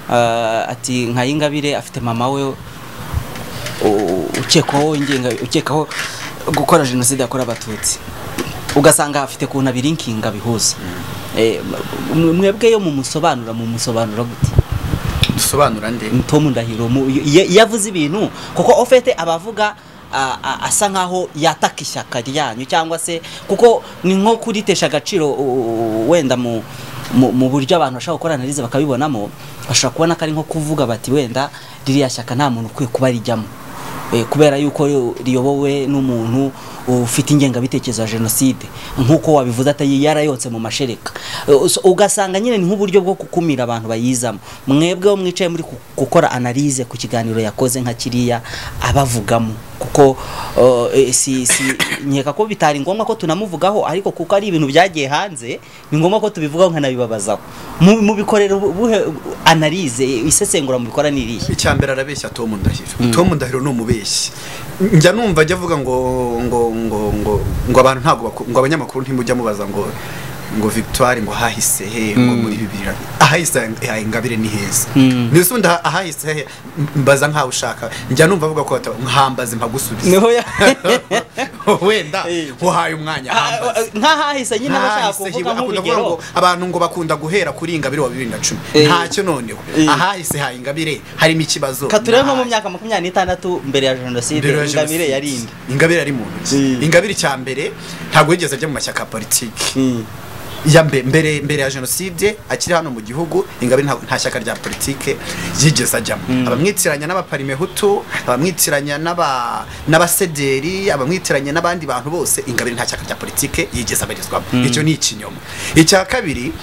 ah, ati nka Ingabire afite mama we u- ukekwaho ingenga ukekwaho gukora jenoside yakorewe abatutsi ugasanga afite kuntu abiri inkinga bihuza Eh, mwe- mwebwe yo mu musobanura mu musobanura gute dusobanura nde Tom Ndahiro mu- iyo iyo avuze ibintu kuko ofete abavuga a- a- asa nkaho yataka ishyaka ryanyu cyangwa se kuko ni nko kuritesha agaciro u- u- u- wenda mu mu, mu buryo abantu bashobora gukora analize bakabibonamo bashobora kubona ko ari nko kuvuga bati wenda ririya shyaka nta muntu ukwiye kuba rijyamo Eh, kubera yuko ri- riyobowe n'umuntu ufite ingengabitekerezo ya jenoside nk'uko wabivuze atari yarayotse mu mashereka Eh, so- ugasanga nyine ni nk'uburyo bwo gukumira abantu bayizamo mwebwe wo mwicaye muri ku- gukora analize ku kiganiro yakoze nka kiriya abavugamo kuko oh, eh, si si nkeka ko bitari ngombwa ko tunamuvugaho ariko kuko ari ibintu byagiye hanze ni ngombwa ko tubivugaho nkanabibabazaho Mu- mubikorera ubu- ubuhe- analize isesengura mubikora ni irihe icya mbere arabeshya Tom Ndahiro Tom Ndahiro ni umubeshyi njya numva ajya avuga ngo ngo ngo ngo ngo abantu ntabwo baku- ngo abanyamakuru ntimujya mubaza ngo ngo victoire ngo hahise he ngo muri bibiri na- ahahise ha- ingabire ni heza Mm. mbese undi aha- ahahise he mbaza nkaho ushaka njya numva avuga ko bata- nkambaze mpagusubize niho ya wenda Eh. uhaye umwanya hambaze nk'ahahise nyine aba ashaka Hahise hiwe- kuvuga akunda kuvuga ngo nk'urugero abantu ngo bakunda guhera kuri ingabire wa bibiri na cumi Eh. ntacyo noneho Eh. ahahise ha ingabire harimo ikibazo Ka turebe nko mu nahari. myaka makumyabiri n'itandatu mbere ya jenoside Mbere ya ingabire jenoside. yarindi ingabire yari mu ntoki Mm. ingabire icya mbere ntabwo yigeze ajya mu mashyaka ya politiki Mm. ya mbe- mbere mbere ya jenoside akiri hano mu gihugu ingabire nta- nta shyaka rya politike yigeze ajyamo abamwitiranya n'abaparimehutu abamwitiranya n'aba- n'abasederi abamwitiranya n'abandi bantu bose ingabire nta shyaka rya politike yigeze abarizwamo icyo ni ikinyoma icya kabiri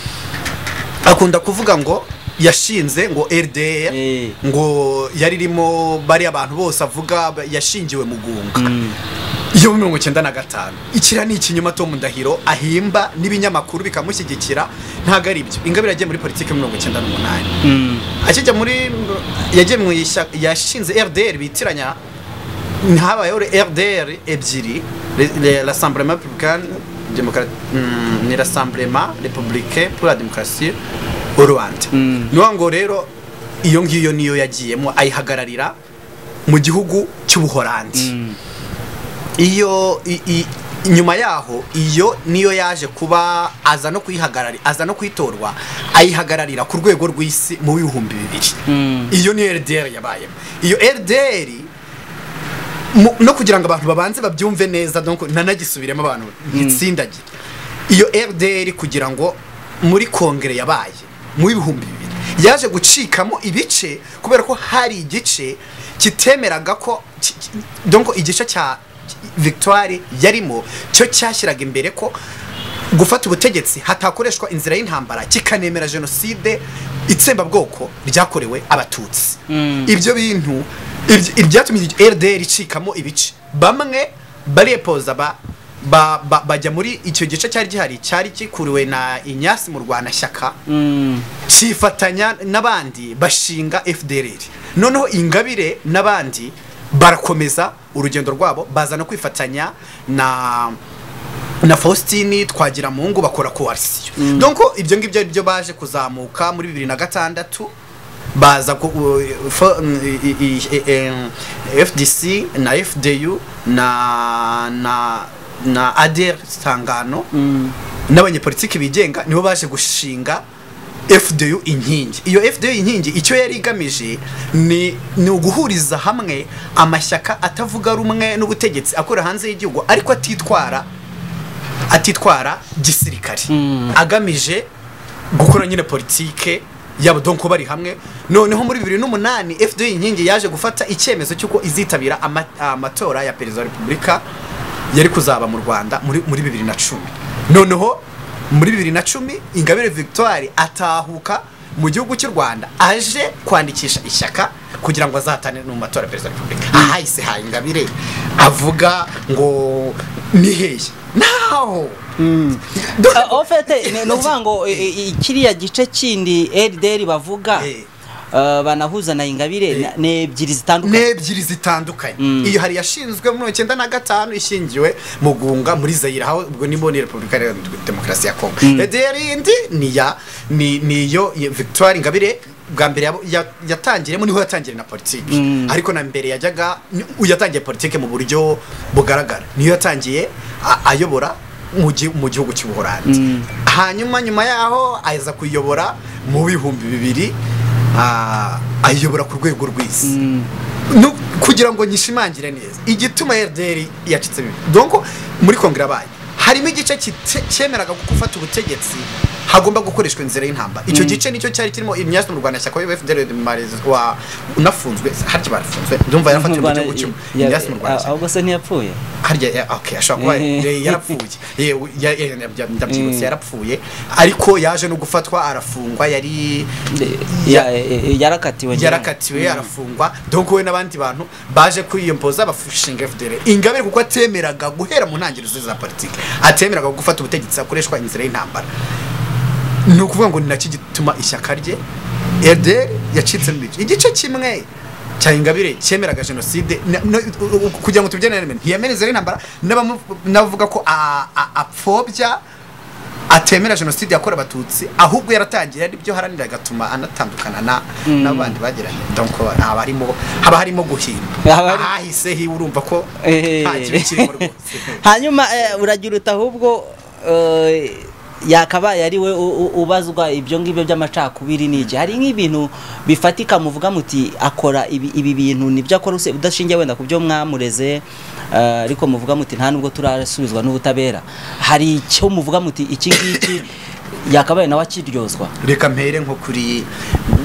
akunda kuvuga ngo yashinze ngo RDR Eh. ngo yari irimo bariya bantu bose avuga ba- yashingiwe mu gunga Mm. iyo mirongo icyenda na gatanu ikiriya ni ikinyoma Tom Ndahiro ahimba n'ibinyamakuru bikamushyigikira ntabwo ari byo ingabire yagiye muri politiki mirongo icyenda n'umunani Mm. akijya muri yagiye mu ishyaka yashinze RDR bitiranya ntabayeho RDR ebyiri Le- le- Rassemblement Republicain Démocrate mm, ni Rassemblement Républicain pour la Démocratie au Rwanda Mm. ni ngo rero iyo ngiyo niyo yagiyemo ayihagararira mu gihugu cy'ubuholandi Mm. iyo i- i- nyuma yaho iyo niyo yaje kuba aza no kuyihagarari aza no kwitorwa ayihagararira ku rwego rw'isi mu bihumbi bibiri Mm. iyo niyo RDR yabayemo iyo RDR mu- no kugira ngo abantu babanze babyumve neza donc nanagisubiremo abantu ntitsindagira iyo RDR kugira ngo muri kongere yabaye mu bihumbi bibiri yaje gucikamo ibice kubera ko hari igice kitemeraga ko ki- ki- donc igice cya ki- Victoire yarimo cyo cyashyiraga imbere ko gufata ubutegetsi hatakoreshwa inzira y'intambara kikanemera jenoside itsembabwoko ryakorewe abatutsi Mm. ibyo bintu ibyo- ibyatumye RDR icikamo ibice bamwe barepoza ba ba- ba- bajya muri icyo gice cyari gihari cyari gikuriwe na Inyasi mu Rwanashyaka Mm. kifatanya n'abandi bashinga FDLR noneho ingabire n'abandi barakomeza urugendo rwabo baza no kwifatanya na na Faustini twagira mu ngo bakora coalition mm. donc ibyo ngibyo ari byo baje kuzamuka muri bibiri na gatandatu baza ku, u- f- i- i- i- em, FDC na FDU na na na ADR sangano n'abanyepolitiki bigenga nibo baje gushinga FDU inkingi iyo FDU inkingi icyo yari igamije ni ni uguhuriza hamwe amashyaka atavuga rumwe n'ubutegetsi akora hanze y'igihugu ariko atitwara atitwara gisirikare Mm. agamije gukora nyine politike yabo donko bari hamwe noneho muri bibiri n'umunani FDU inkingi yaje gufata icyemezo cy'uko izitabira ama- amatora ya perezida wa repubulika yari kuzaba mu rwanda muri, muri bibiri na cumi noneho muri bibiri na cumi ingabire victoire atahuka mu gihugu cy'u rwanda aje kwandikisha ishyaka kugira ngo azatane no mu matora ya perezida wa repubulika ahahise ha ingabire avuga ngo ni hehe naho Do- Ah, en fait, ni ni ukuvuga ngo eh, eh, kiriya gice kindi RDR bavuga Eh. ah, banahuza na ingabire na- ni ebyiri zitandukanye n'ebyiri zitandukanye iyo hari yashinzwe muri mirongo icyenda na gatanu ishingiwe mu gunga muri zayira aho ubwo ni mboni repubulika iharanira demokarasi ya kongo edr indi ni ya ni niyo ya victoire ingabire bwa mbere yabo- ya- yatangiremo niho yatangiriye na politiki ariko na mbere yajyaga ni- yatangiye politiki mu buryo bugaragara niyo yatangiye a- ayobora mu gi- mu gihugu cy'ubuholandi hanyuma nyuma yaho aza kuyobora mu bihumbi bibiri ah, ayobora ku rwego rw'isi no, kugira ngo nyishimangire neza igituma RDR yacitse bibi donc muri kongere abaye harimo igice kite- cyemeraga gufata ubutegetsi hagomba gukoreshwa inzira y'intambara icyo gice nicyo cyari kirimo imyasi mu Rwanda shyaka wa FDL wa unafunzwe harya barafunzwe ndumva yarafatiwe mu gihugu cy'u ya- imyasi mu Rwanda ah, ahubwo se ntiyapfuye harya ya- okay ashobora kuba Eh. ya- yarapfuye Yewe, ya- ya- ya- ndabyibutse yarapfuye ariko yaje no gufatwa arafungwa yari Ya- eh, eh, yarakatiwe nyine. yarakatiwe arafungwa donc we n'abandi bantu baje kwiyompoza bafushinga FDL ingabire kuko atemeraga guhera mu ntangiriro za politiki atemeraga gufata ubutegetsi hakoreshwa inzira y'intambara ni ukuvuga ngo ni nacyo gituma ishyaka rye RDR yacitsemo ibice igice kimwe cya ingabire cyemeraga jenoside na- no- u- u- kugira ngo tubyene ntiyemereze intambara n'abamu- n'abavuga ko a- a- apfobya atemera jenoside yakorewe abatutsi ahubwo yaratangiye ari byo haranira agatuma anatandukana na Mm. n'abandi bagiranye donc haba harimo haba harimo guhimba Haba hari- ahahise hiwe urumva ko Eh. nta kintu kirimo rwose hanyuma eh, uragira uti ahubwo eh, yakabaye ari we u- u- ubazwa ibyo ngibyo by'amacakubiri n'iki hari nk'ibintu bifatika muvuga muti akora ibi ibi bintu nibyo akora use- udashingiye wenda ku byo mwamureze eh, ariko muvuga muti nta nubwo turasubizwa n'ubutabera hari icyo muvuga muti iki ngiki yakabaye nawe akiryozwa reka mpere nko kuri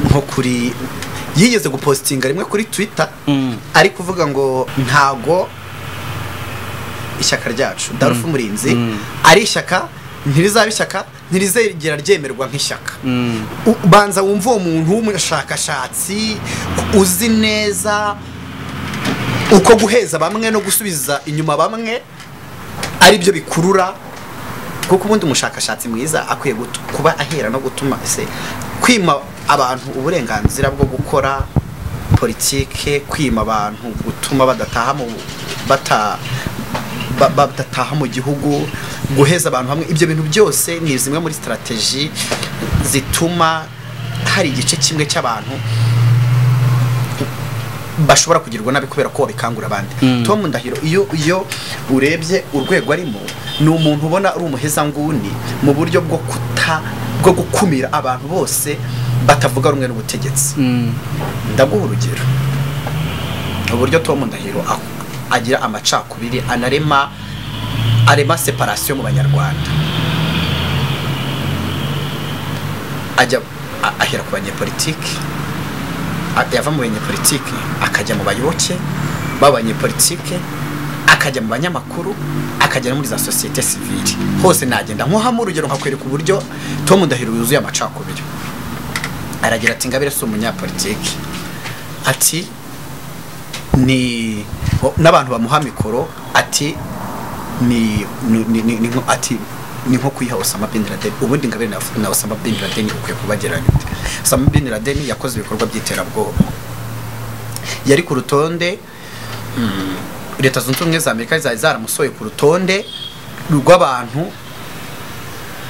nko kuri yigeze gupositinga rimwe kuri twitter Mm. ari kuvuga ngo ntago ishyaka ryacu darufu murinzi Mm. ari ishyaka ntirizaba ishyaka ntirizegera ryemerwa nk'ishyaka Mm. U- banza wumva uwo muntu w'umushakashatsi uzi neza uko guheza bamwe no gusubiza inyuma bamwe ari byo bikurura kuko ubundi umushakashatsi mwiza akwiye gutu- kuba ahera no gutuma se kwima abantu uburenganzira bwo gukora politike kwima abantu gutuma badataha mu bata ba- ba- badataha mu gihugu guheza abantu hamwe ibyo bintu byose ni zimwe muri strategi zituma hari igice kimwe cy'abantu bashobora kugirirwa nabi kubera ko babikangura abandi Mm. tom ndahiro iyo iyo urebye urwego arimo ni umuntu ubona ari umuhezanguni mu buryo bwo kuta bwo gukumira abantu bose batavuga rumwe n'ubutegetsi Mm. ndaguha urugero uburyo tom ndahiro a- agira amacakubiri anarema arema separasiyo mu banyarwanda ajya a- ahera ku banyepolitiki a- yava mu banyepolitiki akajya mu bayoboke b'abanyepolitiki akajya mu banyamakuru akajya no muri za sosiyete sivili hose nagenda nkuhamo urugero nkakwereka uburyo tom ndahiro yuzuye amacakubiri aragira ati ngabire si umunyapolitiki ati ni o- n'abantu bamuha mikoro ati ni ni- ni- ni- ni nko- ati ni nko kuyiha Osama bin Laden ubundi ngabire na, na Osama bin Laden ukwiye kubageranya ute Osama bin Laden yakoze ibikorwa by'iterabwoba yari ku rutonde mm, leta zunze ubumwe za Amerika zari zaramusoye ku rutonde rw'abantu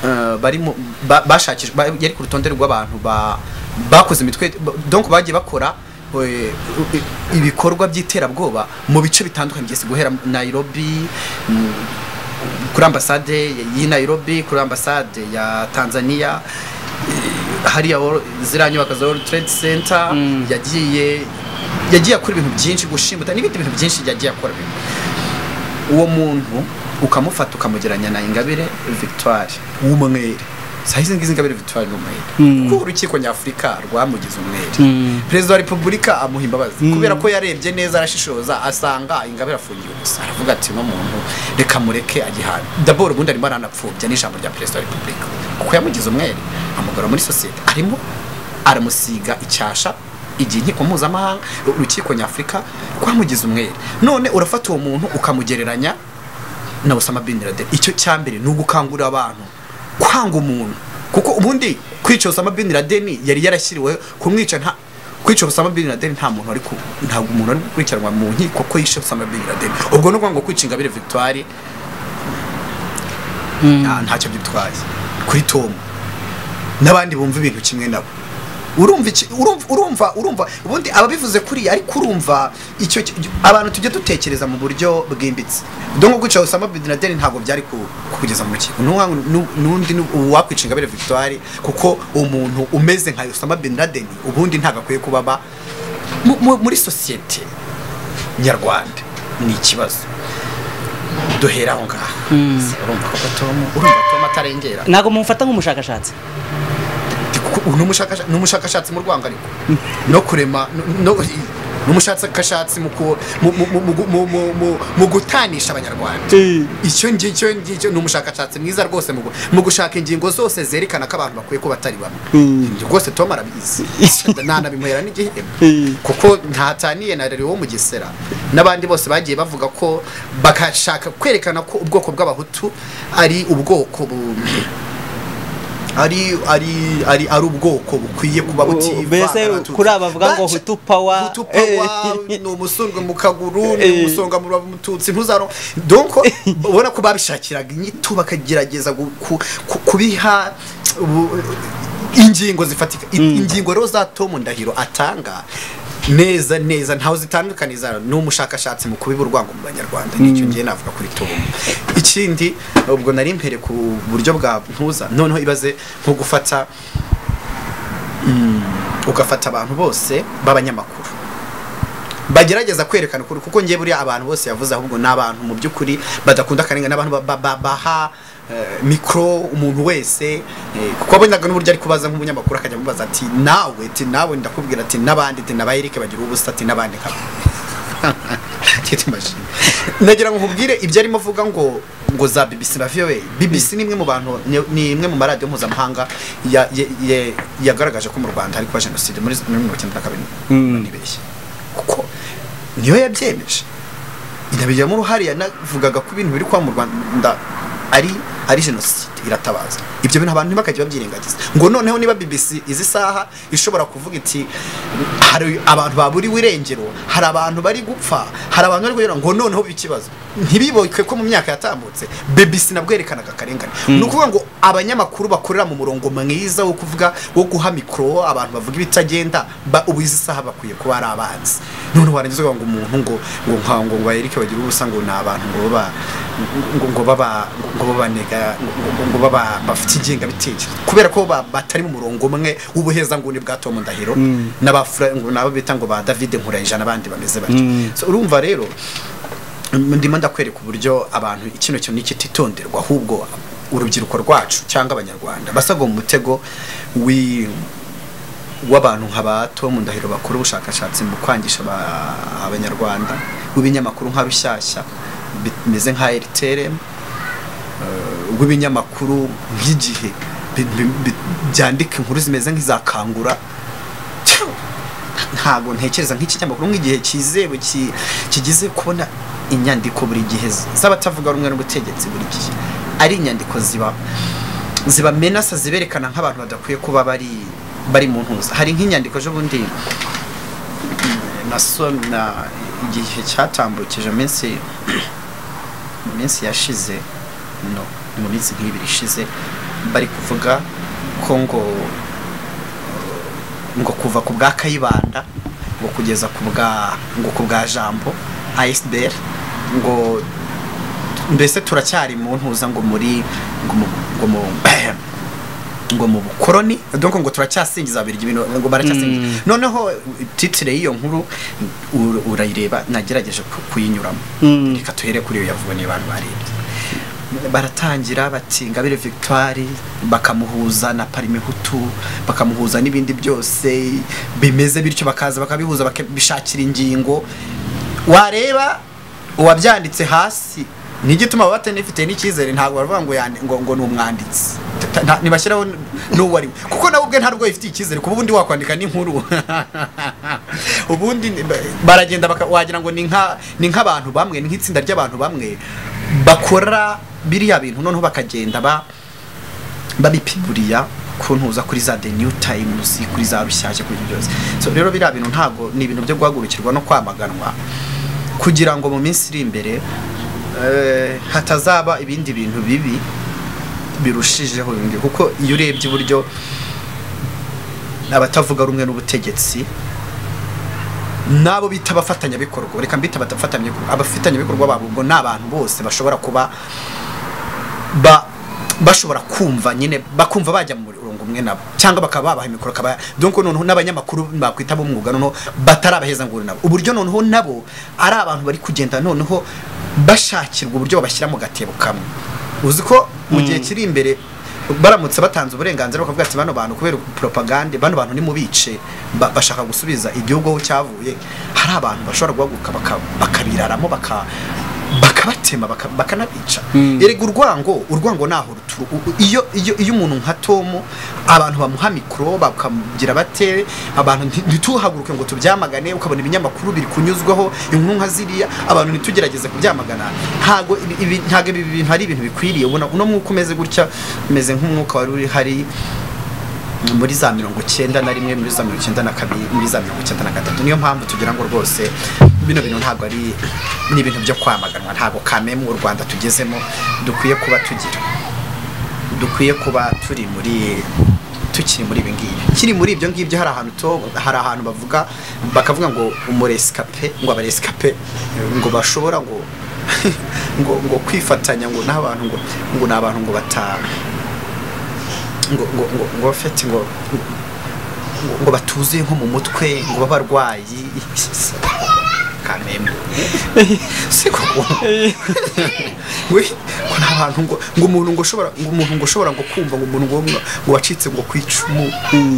eh, bari mu- ba- bashakishwa ba- yari ku rutonde rw'abantu ba- bakoze imitwe ba- donc bagiye bakora eh, ibikorwa by'iterabwoba mu bice bitandukanye byose guhera Nairobi mm, kuri ambasade y'i Nairobi kuri ambasade ya Tanzania eh, hariya World- ziriya nyubako za World Trade Center Mm. yagiye yagiye akora ibintu byinshi gushimuta n'ibindi bintu byinshi yagiye akora uwo muntu ukamufata ukamugeranya na ingabire victoire w'umwere sahizi ngizi ingabire victoire n'umwere Mm. kuko urukiko nyafurika rwamugize umwere Mm. perezida wa repubulika amuha imbabazi Mm. kubera ko yarebye neza arashishoza asanga ingabire afungiwe gusa aravuga ati no muntu reka mureke agihana daboro ubundi arimo aranapfubya n'ijambo rya perezida wa repubulika kuko yamugize umwere amugara muri sosiyete arimo aramusiga icyasha igihe inkiko mpuzamahanga urukiko nyafurika rwamugize umwere none urafata uwo muntu ukamugereranya na Osama bin Laden icyo cyambere ni ugukangurira abantu kwanga umuntu kuko ubundi kwica Osama bin Laden yari yarashyiriwe kumwica nta kwica Osama bin Laden nta muntu ari ku ntabwo umuntu ari gukurikiranwa mu nkiko ko yishe Osama bin Laden ubwo ni ukuvuga ngo kwica Ingabire Victoire Mm. nta- ntacyo byitwaye kuri Tom n'abandi bumva ibintu kimwe nabo urumva iki- urumva urumva urumva ubundi ababivuze kuri ariko urumva icyo ki- abantu tujye dutekereza mu buryo bwimbitse dore nko guca Osama bin Laden ntabwo byari ku- kugeza mu rukiko N'uwa- nu- n'undi ni- uwakwica Ingabire Victoire kuko umuntu umeze nka Osama bin Laden ubundi ntabwo akwiye kuba aba mu- mu- muri sosiyete nyarwanda ni ikibazo duhera aho ngaho urumva ko Tom urumva Tom atarengera ntabwo mumufata nk'umushakashatsi Kuko ubu ni umushakasha- ni umushakashatsi mu rwangariko no kurema no- no- ni umushakashatsi mu ku- mu- mu- mu- mu- mu- mu- mu- mu gutanisha abanyarwanda icyo ngicyo ngicyo ni umushakashatsi mwiza rwose mu gu- mu gushaka ingingo zose zerekana ko abantu bakwiye kuba batari bamwe ibyo rwose tom arabizi ntanabimuhera n'igihembo kuko ntataniye na rero wo mu gisera n'abandi bose bagiye bavuga ko bagashaka kwerekana ko ubwoko bw'abahutu ari ubwoko bu- ari ari ari ari ubwoko bukwiye kuba butivanga mbese n'abatutsi. kuri aba bavuga ngo Baca- hutu power, hutu power, eh. ni umusundwe mu kaguru Eh. ni umusonga mu mututsi ntuzaro donc ubona ko babishakiraga inyito bakagerageza gu- ku- ku- kubiha ubu- ingingo zifatika I- ingingo rero za Tom Ndahiro atanga neza neza ntawe zitandukaniza ni umushakashatsi mu kubiba urwango mu banyarwanda nicyo ngiye navuga kuri Tom ikindi ubwo nari mpere ku buryo bwa mpuza noneho ibaze nko gufata mm, ugafata abantu bose b'abanyamakuru bagerageza kwerekana ukuri kuko ngiye buriya abantu bose yavuze ahubwo ni abantu mu by'ukuri badakunda akarengane abantu ba- ba- ba- baha eh, mikoro umuntu wese eh, kuko abonaga n'uburyo ari kubaza nk'umunyamakuru akajya amubaza ati nawe ati nawe ndakubwira ati n'abandi ati n'abayerike bagira ubusa ati n'abandi nkabo Kiti mashini. nagira ngo nkubwire ibyo arimo avuga ngo ngo za BBC na VOA BBC ni imwe mu bantu ni- ni imwe mu maradiyo mpuzamahanga ya- ya- ya- yagaragaje ko mu Rwanda hari kuba jenoside muri muri mirongo icyenda na kabiri nibeshye kuko niyo yabyemeje inabijyamo uruhare yanavugaga ko ibintu biri kuba mu Rwanda ari ari jenoside iratabaza ibyo bintu abantu ntibakajya babyirengagiza ngo noneho niba BBC izi saha ishobora kuvuga iti hari abantu baburiwe irengero hari abantu bari gupfa hari abantu bari kugira ngo noneho ikibazo ntibiboke ko mu myaka yatambutse BBC nabwo yerekanaga akarengane ni ukuvuga ngo abanyamakuru bakorera mu murongo mwiza wo kuvuga wo guha mikoro abantu bavuga ibitagenda ba- ubu izi saha bakwiye kuba ari abanzi noneho warangiza ukavuga ngo umuntu ngo ngo nka ngo ngo bayerike bagira ubusa ngo ni abantu ngo baba ngo ngo baba ngo babanega ngo- ngo- ngo baba bafite ingengabitekerezo kubera ko ba- batari mu murongo umwe w'ubuhezanguni bwa Tom Ndahiro n'abafra ngo nabo bita ngo ba David Nkurayija n'abandi bameze batyo So, urumva rero ndimo ndakwereka uburyo abantu kino kintu nikititonderwa ahubwo urubyiruko rwacu cyangwa abanyarwanda basabwa mu mutego wi w'abantu nka ba Tom Ndahiro bakora ubushakashatsi mu kwangisha aba- abanyarwanda w'ibinyamakuru nka Rushyashya bimeze nka RTRM eh, w'ibinyamakuru nk'igihe bi- bi- bi- byandika inkuru zimeze nk'iza kangura ntabwo ntekereza nk'ikinyamakuru nk'igihe cyizewe ki- kigize kubona inyandiko buri gihe z- z'abatavuga rumwe n'ubutegetsi buri gihe ari inyandiko ziba zibamenasa ziberekana nk'abantu badakwiye kuba bari bari mu ntuza hari nk'inyandiko z'ubundi nasoma igihe cyatambukije iminsi mu minsi yashize no mu minsi nk'ibiri ishize bari kuvuga ko ngo ngo kuva ku bwa kayibanda ngo kugeza ku bwa ngo ku bwa jambo asbr ngo mbese turacyari mu ntuza ngo muri ngo mu ngo mu ngo mu bukoroni donc ngo turacyasingiza abirya ibintu ngo baracyasingiza Mm. noneho titire y'iyo nkuru ur- urayireba nagerageje ku- kuyinyuramo Mm. reka tuhere kuri iyo yavuwe n'abantu barebye baratangira bati Ingabire Victoire bakamuhuza na Parime Hutu bakamuhuza n'ibindi byose bimeze bityo bakaza bakabihuza bakabishakira ingingo wareba uwabyanditse hasi n'igituma baba batanifitiye n'icyizere ntabwo baravuga ngo yandi- ngo, ngo ni umwanditsi Ta- nta- ntibashyiraho n- n'uwo ari we kuko nawe ubwe ntarwo ifitiye icyizere kuba ubundi wakwandika n'inkuru ubundi ni- ba- baragenda baka- wagira ngo ni nka ni nk'abantu bamwe ni nk'itsinda ry'abantu bamwe bakora biriya bintu noneho bakagenda ba babipiguriya ku ntuza kuri za The New Times kuri za rushyashya kuri ibyo byose so rero biriya bintu ntabwo ni ibintu byo guhagurukirwa no kwamaganwa kugira ngo mu minsi iri imbere eh, hatazaba ibindi bintu bibi birushijeho bindi kuko iyo urebye uburyo abatavuga rumwe n'ubutegetsi nabo bita abafatanyabikorwa reka mbita abafatanyabikorwa abafatanyabikorwa babo ubwo ni abantu bose bashobora kuba ba bashobora kumva nyine bakumva bajya mu murongo umwe nabo cyangwa bakaba babaha mikoro akaba donc noneho n'abanyamakuru bakwita b'umwuga noneho batari abaheza nguru nabo uburyo noneho nabo ari abantu bari kugenda noneho bashakirwa uburyo babashyira mu gatebo kamwe uzi ko mu gihe kiri imbere baramutse batanze uburenganzira bakavuga ati bano bantu kubera propagande bano bantu nimubice ba- bashaka gusubiza igihugu aho cyavuye hari abantu bashobora guhaguruka baka- bakabiraramo baka baka bakabatema baka- bakanabica Mm. erega urwango urwango naho ruturu u- u- iyo iyo iyo umuntu nka Tom abantu bamuha mikoro bakamugira bate abantu nti- ntituhaguruke ngo tubyamagane ukabona ibinyamakuru biri kunyuzwaho inkuru nka ziriya abantu ntitugerageze kubyamagana ntago ibi- ibi ntago ibi bintu ari ibintu bikwiriye ubona uno mwuka umeze gutya umeze nk'umwuka wari uri hari muri za mirongo icyenda na rimwe muri za mirongo icyenda na kabiri muri za mirongo icyenda na gatatu niyo mpamvu tugira ngo rwose bino bintu ntabwo ari ni ibintu byo kwamaganwa ntabwo kamemu u rwanda tugezemo dukwiye kuba tugira dukwiye kuba turi muri tukiri muri ibi ngibi kiri muri ibyo ngibyo hari ahantu to hari ahantu bavuga bakavuga ngo umuresikape ngo abaresikape ngo bashobora ngo ngo ngo kwifatanya ngo n'abantu ngo ngo ni abantu ngo batanu ngo ngo ngo ngo bafite ngo ngo- ngo batuzuye nko mu mutwe ngo b'abarwayi kamembe si koko ngo ngo nta bantu ngo ngo umuntu ngo ushobora ngo umuntu ngo ushobora ngo kumva ngo umuntu ngo ngo wacitse ngo ku icumu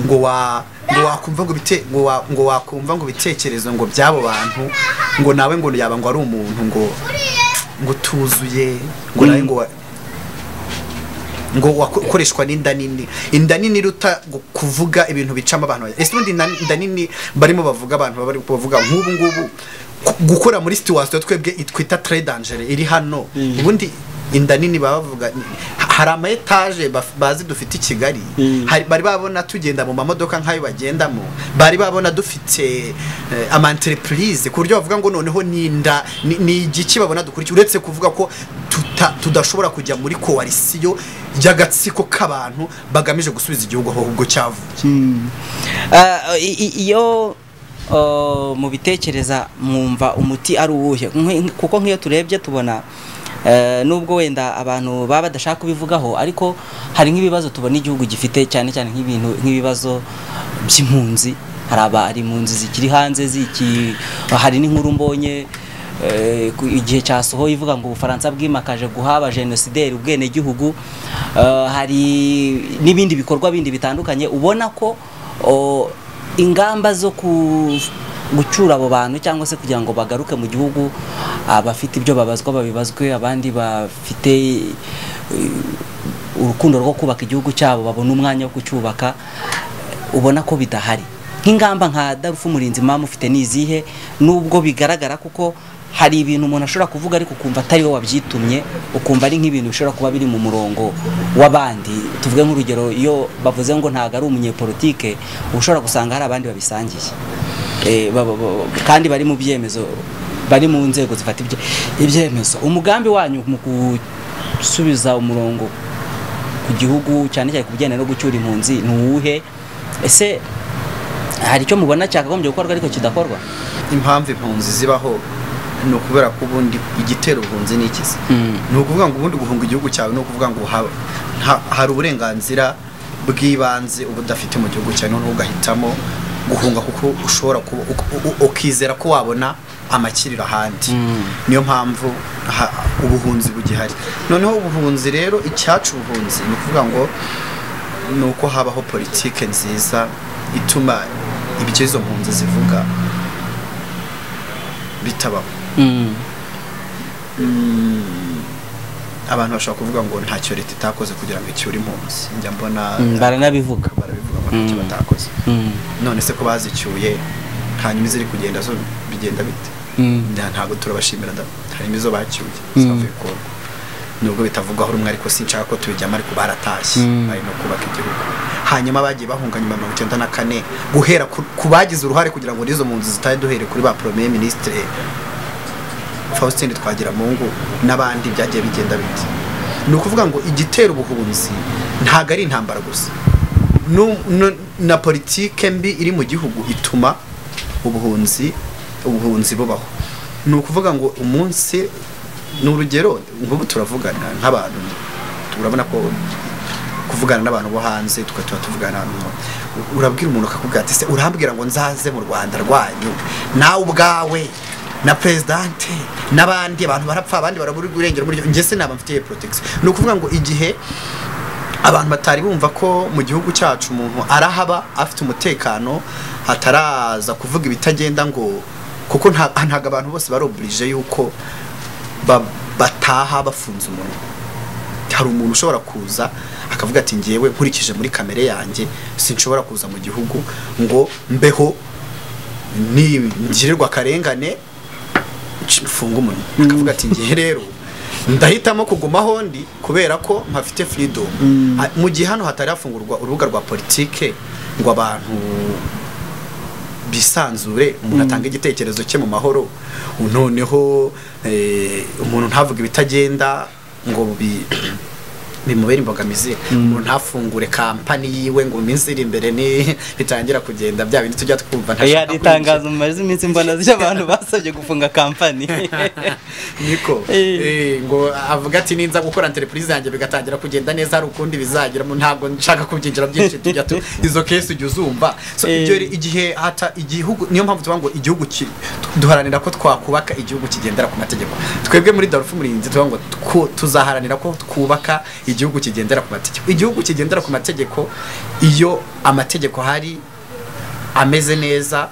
ngo wa ngo wakumva ngo bite ngo wa ngo wakumva ngo bitekerezo ngo by'abo bantu ngo nawe ngo yaba ngo ari umuntu ngo ngo tuzuye ngo nawe ngo wa- ngo wakoreshwa n'inda nini inda nini iruta gu- kuvuga ibintu bicamo abantu ese ubundi inda inda nini barimo bavuga abantu bari bavuga nk'ubu ngubu ku- gukora muri situwasiyo twebwe it- twita tre dangere iri hano ubundi inda nini baba bavuga ni- ha- hari ama etaje baf- bazi dufite i kigali hari- bari babona tugenda mu mamodoka nk'ayo bagendamo bari babona dufite eh, ama entreprise ku buryo bavuga ngo noneho n'inda ni- ni igiki babona dukurikiye uretse kuvuga ko tuta- tudashobora kujya muri koalisiyo y'agatsiko k'abantu bagamije gusubiza igihugu aho ahubwo cyavuye Ah, i- i- iyo ah, mubitekereza mwumva umuti ari uwuhe Nkwe- kuko nk'iyo turebye tubona eh, nubwo wenda abantu baba badashaka kubivugaho ariko hari nk'ibibazo tubona igihugu gifite cyane cyane nk'ibintu nk'ibibazo by'impunzi hari aba ari impunzi zikiri hanze ziki hari n'inkuru mbonye Eh, ku- igihe cyasohoye ivuga ngo ubufaransa bwimakaje guha abajenosideri ubwenegihugu Eh, hari n'ibindi bikorwa bindi bitandukanye ubona ko oh, ingamba zo ku- gucyura abo bantu cyangwa se kugira ngo bagaruke mu gihugu abafite ibyo babazwa babibazwe abandi bafite eh, urukundo rwo kubaka igihugu cyabo babona umwanya wo kucyubaka ubona ko bidahari nk'ingamba nka darufu murinzi mama ufite n'izihe nubwo bigaragara kuko hari ibintu umuntu ashobora kuvuga ariko ukumva atari we wabyitumye ukumva ari nk'ibintu bishobora kuba biri mu murongo w'abandi tuvuge nk'urugero iyo bavuze ngo ntabwo ari umunyepolitike uba ushobora gusanga hari abandi babisangiye Eh, ba- ba- ba- kandi bari mu byemezo bari mu nzego zifata ibye- ibyemezo umugambi wanyu mu gusubiza umurongo ku gihugu cyane cyane ku bijyanye no gucyura impunzi ni uwuhe ese hari icyo mubona cyakagombye gukorwa ariko kidakorwa impamvu impunzi zibaho ni ukubera ko ubundi igitera ubuhunzi ni ikizi ni ukuvuga ngo ubundi guhunga igihugu cyawe ni ukuvuga ngo ha- ha- hari uburenganzira bw'ibanze uba udafite mu gihugu cyawe noneho ugahitamo guhunga kuko ushobora kuba uk- u- ukizera ko wabona amakiriro ahandi Mm. niyo mpamvu ha- ubuhunzi bugihari noneho ubuhunzi rero icyacu ubuhunzi ni ukuvuga ngo ni uko habaho politike nziza ituma ibyo izo mpunzi zivuga bitabaho Mm. abantu bashobora kuvuga ngo ntacyo leta itakoze kugira ngo icyure impunzi njya mbona Mm, baranabivuga barabivuga ngo ntacyo Mm. batakoze Mm. none se ko bazicyuye hanyuma iziri kugenda zo bigenda bite Mm. Nta- ntabwo turabashimira da harimo izo bacyuye Mm. zavuye ku nubwo bitavugwaho rumwe ariko sinshaka ko tubijyamo ariko baratashye Mm. bari no kubaka igihugu hanyuma bagiye bahunga nyuma ya mirongo icyenda na kane guhera ku ku bagize uruhare kugira ngo n'izo mpunzi zitahe duhere kuri ba premier ministre Faustin Twagiramungu n'abandi byagiye bigenda bite ni ukuvuga ngo igitera ubuhunzi ntabwo ari intambara gusa Nu- nu- na politike mbi iri mu gihugu ituma ubuhunzi ubuhunzi bubaho ni ukuvuga ngo umunsi ni urugero nk'ubu turavugana nk'abantu turabona ko kuvugana n'abantu bo hanze tugatuma tuvugana n'abantu urabwira umuntu akakubwira ati se urambwira ngo nzaze mu rwanda rwanyu nawe ubwawe na perezidante n'abandi abantu barapfa abandi barabura urengero muri njye se naba mfitiye protection ni ukuvuga ngo igihe abantu batari bumva ko mu gihugu cyacu umuntu arahaba afite umutekano ataraza kuvuga ibitagenda ngo kuko nta- ntabwo abantu bose bari oburije yuko ba- bataha bafunze umunwa hari umuntu ushobora kuza akavuga ati ngewe nkurikije muri kamere yanjye sinshobora kuza mu gihugu ngo mbeho ngirirwa akarengane mfunge umunwa akavuga ati ngewe rero ndahitamo kuguma aho ndi kubera ko mpafite freedom Ah, mu gihe hano hatari hafungurwa urubuga rwa politike ngo abantu bisanzure umuntu atanga igitekerezo cye mu mahoro noneho eh, umuntu ntavuge ibitagenda ngo bi bimubera imbogamizi umuntu ntafungure kampani yiwe ngo iminsi iri imbere ni bitangira kugenda bya bindi tujya twumva ntashaka yari itangazo mu mazi iminsi mbona ry'abantu basabye gufunga kampani niko Eh. Eh, ngo avuga ati ninza gukora entreprise yanjye bigatangira kugenda neza hari ukundi bizagira mu ntabwo nshaka kubyinjira byinshi tujya tu izo case ujya uzumva so Eh. ibyo rero igihe hata igihugu niyo mpamvu tuvuga ngo igihugu ki- duharanira ko twakubaka igihugu kigendera ku mategeko twebwe muri Darfur murinzi tuvuga ngo twu- tuzaharanira ko twubaka igihugu kigendera ku mategeko igihugu kigendera ku mategeko iyo amategeko hari ameze neza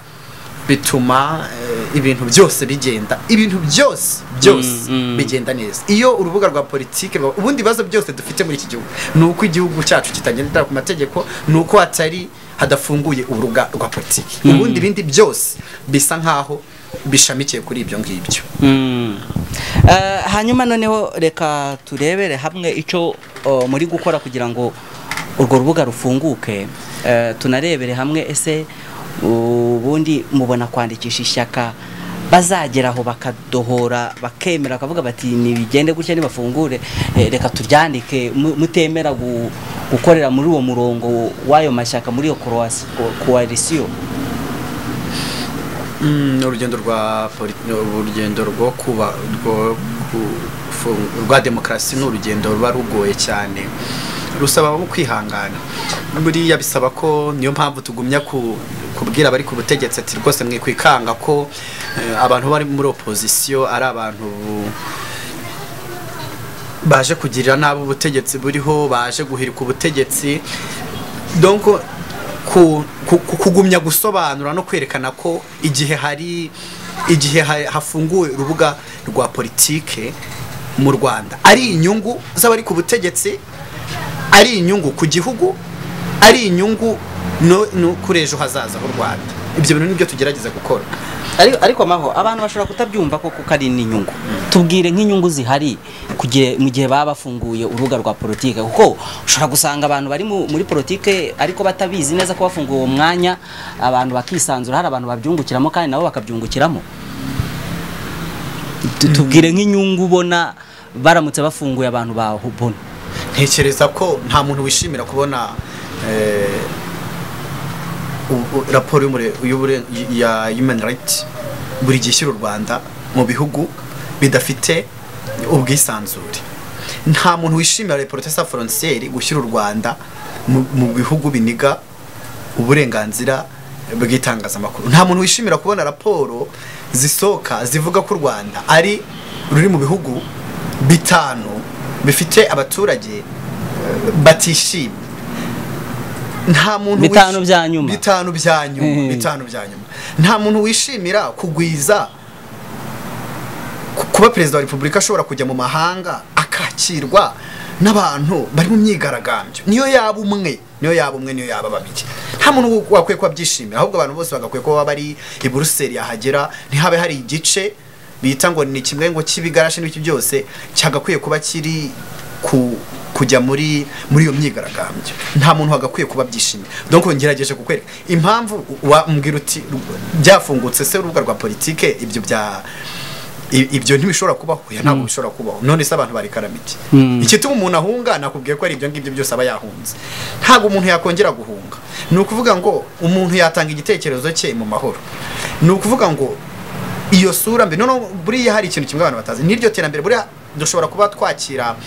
bituma eh, ibintu byose bigenda ibintu byose byose Mm, mm. bigenda neza iyo urubuga rwa politiki rwa- ubundi bibazo byose dufite muri iki gihugu ni uko igihugu cyacu kitagendera ku mategeko ni uko hatari hadafunguye urubuga rwa politiki ubundi ibindi byose bisa nkaho bishamikiye kuri ibyo ngibyo Mm. Eh, hanyuma noneho reka turebere hamwe icyo oh, muri gukora kugira ngo urwo rubuga rufunguke Eh, tunarebere hamwe ese ubundi mubona kwandikisha ishyaka bazageraho bakadohora bakemera bakavuga bati nibigende gutya nibafungure eh, reka turyandike mu- mutemera gu- gukorera muri uwo murongo w'ayo mashyaka muri iyo croas- co- coalition Mm, urugendo rwa poli- urugendo rwo kuba rwo ku- fu- rwa demokarasi ni urugendo ruba rugoye cyane rusaba abo kwihangana buriya bisaba ko niyo mpamvu tugumya ku- kubwira abari ku butegetsi ati rwose mwikwikanga ko eh, abantu bari muri opozisiyo ari abantu baje kugirira nabi ubutegetsi buriho baje guhirika ubutegetsi donc ku, ku, ku- kugumya gusobanura no kwerekana ko igihe hari igihe ha- hafunguwe urubuga rwa politike mu Rwanda ari inyungu z'abari ku butegetsi ari inyungu ku gihugu ari inyungu no, no kuri ejo hazaza h'u Rwanda ibyo bintu nibyo tugerageza gukora Ari- ariko amaho abantu bashobora kutabyumva koko ko ari n'inyungu tubwire nk'inyungu zihari kugira mu gihe baba bafunguye urubuga rwa politike kuko ushobora gusanga abantu bari mu- muri politike ariko batabizi neza ko bafunguye uwo mwanya abantu bakisanzura hari abantu babyungukiramo kandi nabo bakabyungukiramo Tu- tubwire nk'inyungu ubona baramutse bafunguye abantu babona ntekereza ko nta muntu wishimira kubona eh, u- u- raporo y'umure- y'ubure- ya human rights buri gihe ishyira u rwanda mu bihugu bidafite ubwisanzure nta muntu wishimira reporte sa frontiere gushyira u rwanda mu- mu bihugu biniga uburenganzira bw'itangazamakuru nta muntu wishimira kubona raporo zisohoka zivuga ko u rwanda ari ruri mu bihugu bitanu bifite abaturage eh, batishimye nta muntu Bitanu wishi- bya nyuma. bitanu bya nyuma Mhm. bitanu bya nyuma nta muntu wishimira kugwiza ku- kuba perezida wa repubulika ashobora kujya mu mahanga akakirwa n'abantu bari mu myigaragambyo niyo yaba umwe niyo yaba umwe niyo yaba babiri nta muntu wakwiye kuba abyishimira ahubwo abantu bose bagakwiye kuba bari i buruseli yahagera ntihabe hari igice bita ngo ni kimwe ngo cy'ibigarashi n'iki byose cyagakwiye kuba kiri ku kujya muri muri iyo myigaragambyo nta muntu wagakwiye kuba byishimye donc ngerageje kukwereka impamvu wambwira uti byafungutse se urubuga rwa politike ibyo bya I- ibyo ntibishobora kubaho ya ntabwo bishobora kubaho none se abantu barekarama iki Mm. igituma umuntu ahunga nakubwiye ko ari ibyo ngibyo byose aba yahunze ntabwo umuntu yakongera guhunga ni ukuvuga ngo umuntu yatanga igitekerezo cye mu mahoro ni ukuvuga ngo iyo sura mbi noneho buriya hari ikintu kimwe abantu batazi n'iryo terambere buriya dushobora kuba twakira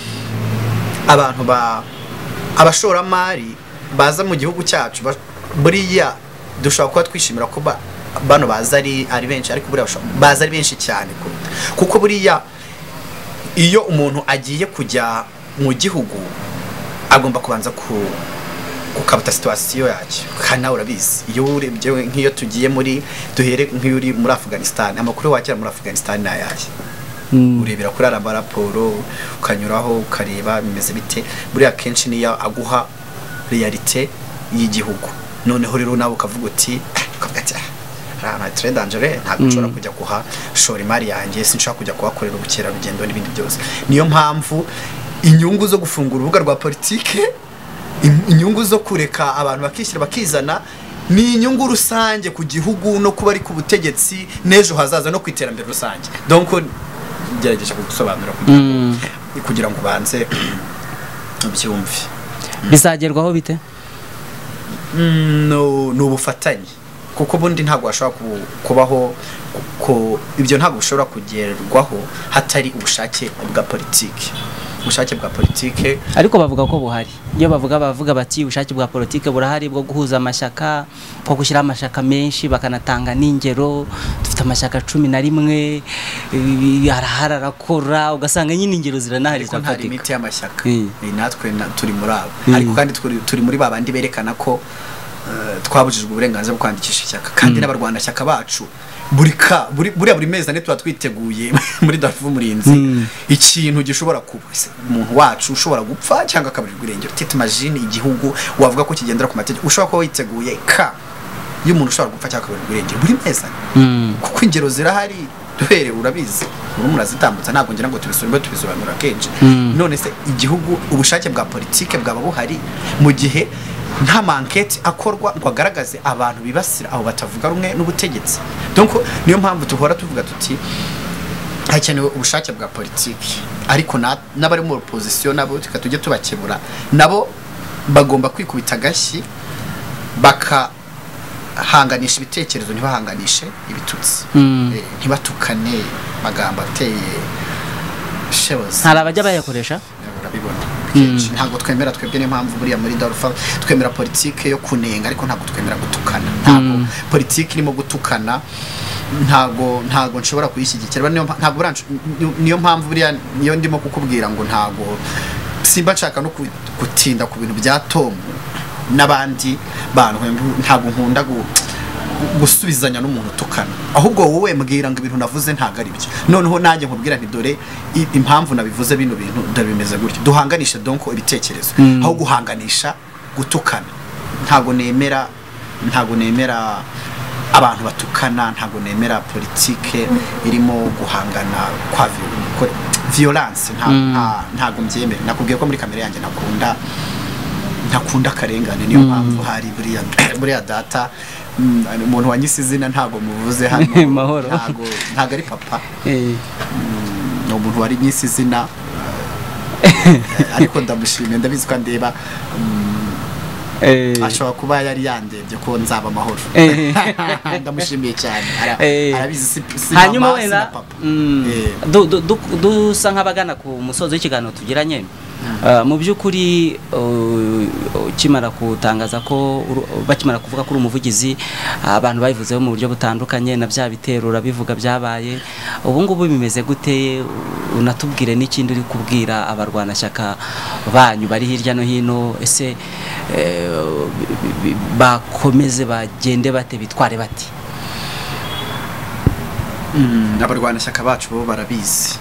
abantu ba abashoramari baza mu gihugu cyacu ba- buriya dushobora kuba twishimira ko ba- bano baza ari ari benshi ariko buriya bashobora- baza ari benshi cyane kuruta. kuko buriya iyo umuntu agiye kujya mu gihugu agomba kubanza ku ukabuta situwasiyo yacyo kandi nawe urabizi iyo urebye nk'iyo tugiye muri duhere nk'iyo uri muri afuganisitani amakuru wakira muri afuganisitani ni ayahe urebera kuri araba raporo ukanyuraho ukareba bimeze bite buriya akenshi niyo aguha realite y'igihugu noneho rero nawe ukavuga uti "Ah, hari ahantu hatire dangere ntabwo nshobora kujya kuhashora imari yanjye sinshobora kujya kuhakorera ubukerarugendo n'ibindi byose niyo mpamvu inyungu zo gufungura urubuga rwa politike in- inyungu zo kureka abantu bakishyira bakizana ni inyungu rusange ku gihugu no kuba ari ku butegetsi n'ejo hazaza no ku iterambere rusange donc gerageza kugusobanura kugira ngo- Mm. kugira ngo ubanze ubyumve bizagerwaho bite Mm, no- ni ubufatanye kuko ubundi ntabwo washobora ku- kubaho ko ibyo ntabwo bishobora kugerwaho hatari ubushake bwa politiki ubushake bwa politiki ariko bavuga ko buhari iyo bavuga bavuga bati ubushake bwa politike burahari bwo guhuza amashyaka bwo gushyiraho amashyaka menshi bakanatanga n'ingero dufite amashyaka cumi na rimwe ibi- arahari arakora ugasanga nyine ingero ziranahari ariko nta zifatika limite y'amashyaka Mm. Ni natwe na- turi muri abo Mm. ariko kandi turi- turi muri ba bandi berekana ko eh, twabujijwe uburenganzira bwo kwandikisha ishyaka kandi n'abarwanashyaka bacu buri ka buri- buriya buri mezi ane tuba twiteguye muri darufu murinzi Mm. ikintu gishobora kuba se, umuntu wacu ushobora gupfa cyangwa akaburirwa irengero tete majini igihugu wavuga ko kigendera ku mategeko ushobora kuba witeguye ka y'umuntu ushobora gupfa cyangwa akaburirwa irengero buri mezi ane Mm. kuko ingero zirahari duhere urabizi ubu murazitambutsa ntabwo ngira ngo tubisubiremo tubisobanura kenshi Mm. none se igihugu ubushake bwa politike bwaba buhari mu gihe nta manketi akorwa ngo agaragaze abantu bibasira abo batavuga rumwe n'ubutegetsi donc niyo mpamvu duhora tuvuga tuti hakenewe ubushake bwa politiki ariko na- n'abari mu opozisiyo nabo reka tujye tubakebura nabo bagomba kwikubita agashyi bakahanganisha ibitekerezo ntibahanganishe ibitutsi Mm. Eh, ntibatukane amagambo ateye shebuzi hari abajya bayakoresha urabibona kenshi ntabwo twemera twebwe niyo mpamvu buriya muri darufa twemera politike yo kunenga ariko ntabwo twemera gutukana ntabwo politike irimo gutukana ntabwo ntabwo nshobora kuyishyigikira niyo mpa- ntabwo buransho- ni- niyo mpamvu buriya niyo ndimo kukubwira ngo ntabwo simba nshaka no ku- gutinda ku bintu bya tom n'abandi bantu ntabwo nkunda gu- gusubizanya n'umuntu utukana ahubwo wowe mbwira ngo ibintu navuze ntabwo ari byo noneho nanjye nkubwira nti dore i- impamvu nabivuze bino bintu dore bimeze gutya duhanganishe donko ibitekerezo aho guhanganisha gutukana ntabwo nemera ntabwo nemera abantu batukana ntabwo nemera politike irimo guhangana kwa vi- ko- violence nta- nta- ntabwo mbyemera nakubwiye ko muri kamere yanjye nakunda ntakunda akarengane niyo mpamvu hari buriya buriya data mm, umuntu wanyise izina ntabwo muvuze hano Mahoro. ntabwo ntabwo ari papa Eh. ni umuntu wari nyise izina eh, ariko ndamushimiye ndabizi ko andeba mm, Eh. ashobora kuba yari yandebye ko nzaba amahoro Eh. ndamushimiye cyane Ara- Eh. arabizi si si hanyuma mama, si na wenda papa mm, Eh, du- du- du- dusa nk'abagana ku musozo w'ikiganiro tugiranye Uh, mu by'ukuri uh, ukimara kutangaza ko uru- bakimara kuvuga ko uri umuvugizi abantu babivuzeho mu buryo butandukanye na bya bitero urabivuga byabaye ubu ngubu bimeze gute unatubwire n'ikindi uri kubwira abarwanashyaka banyu bari hirya no hino ese eh, bi- bi- bi- bakomeze bagende bate bitware bate Mm, abarwanashyaka bacu bo barabizi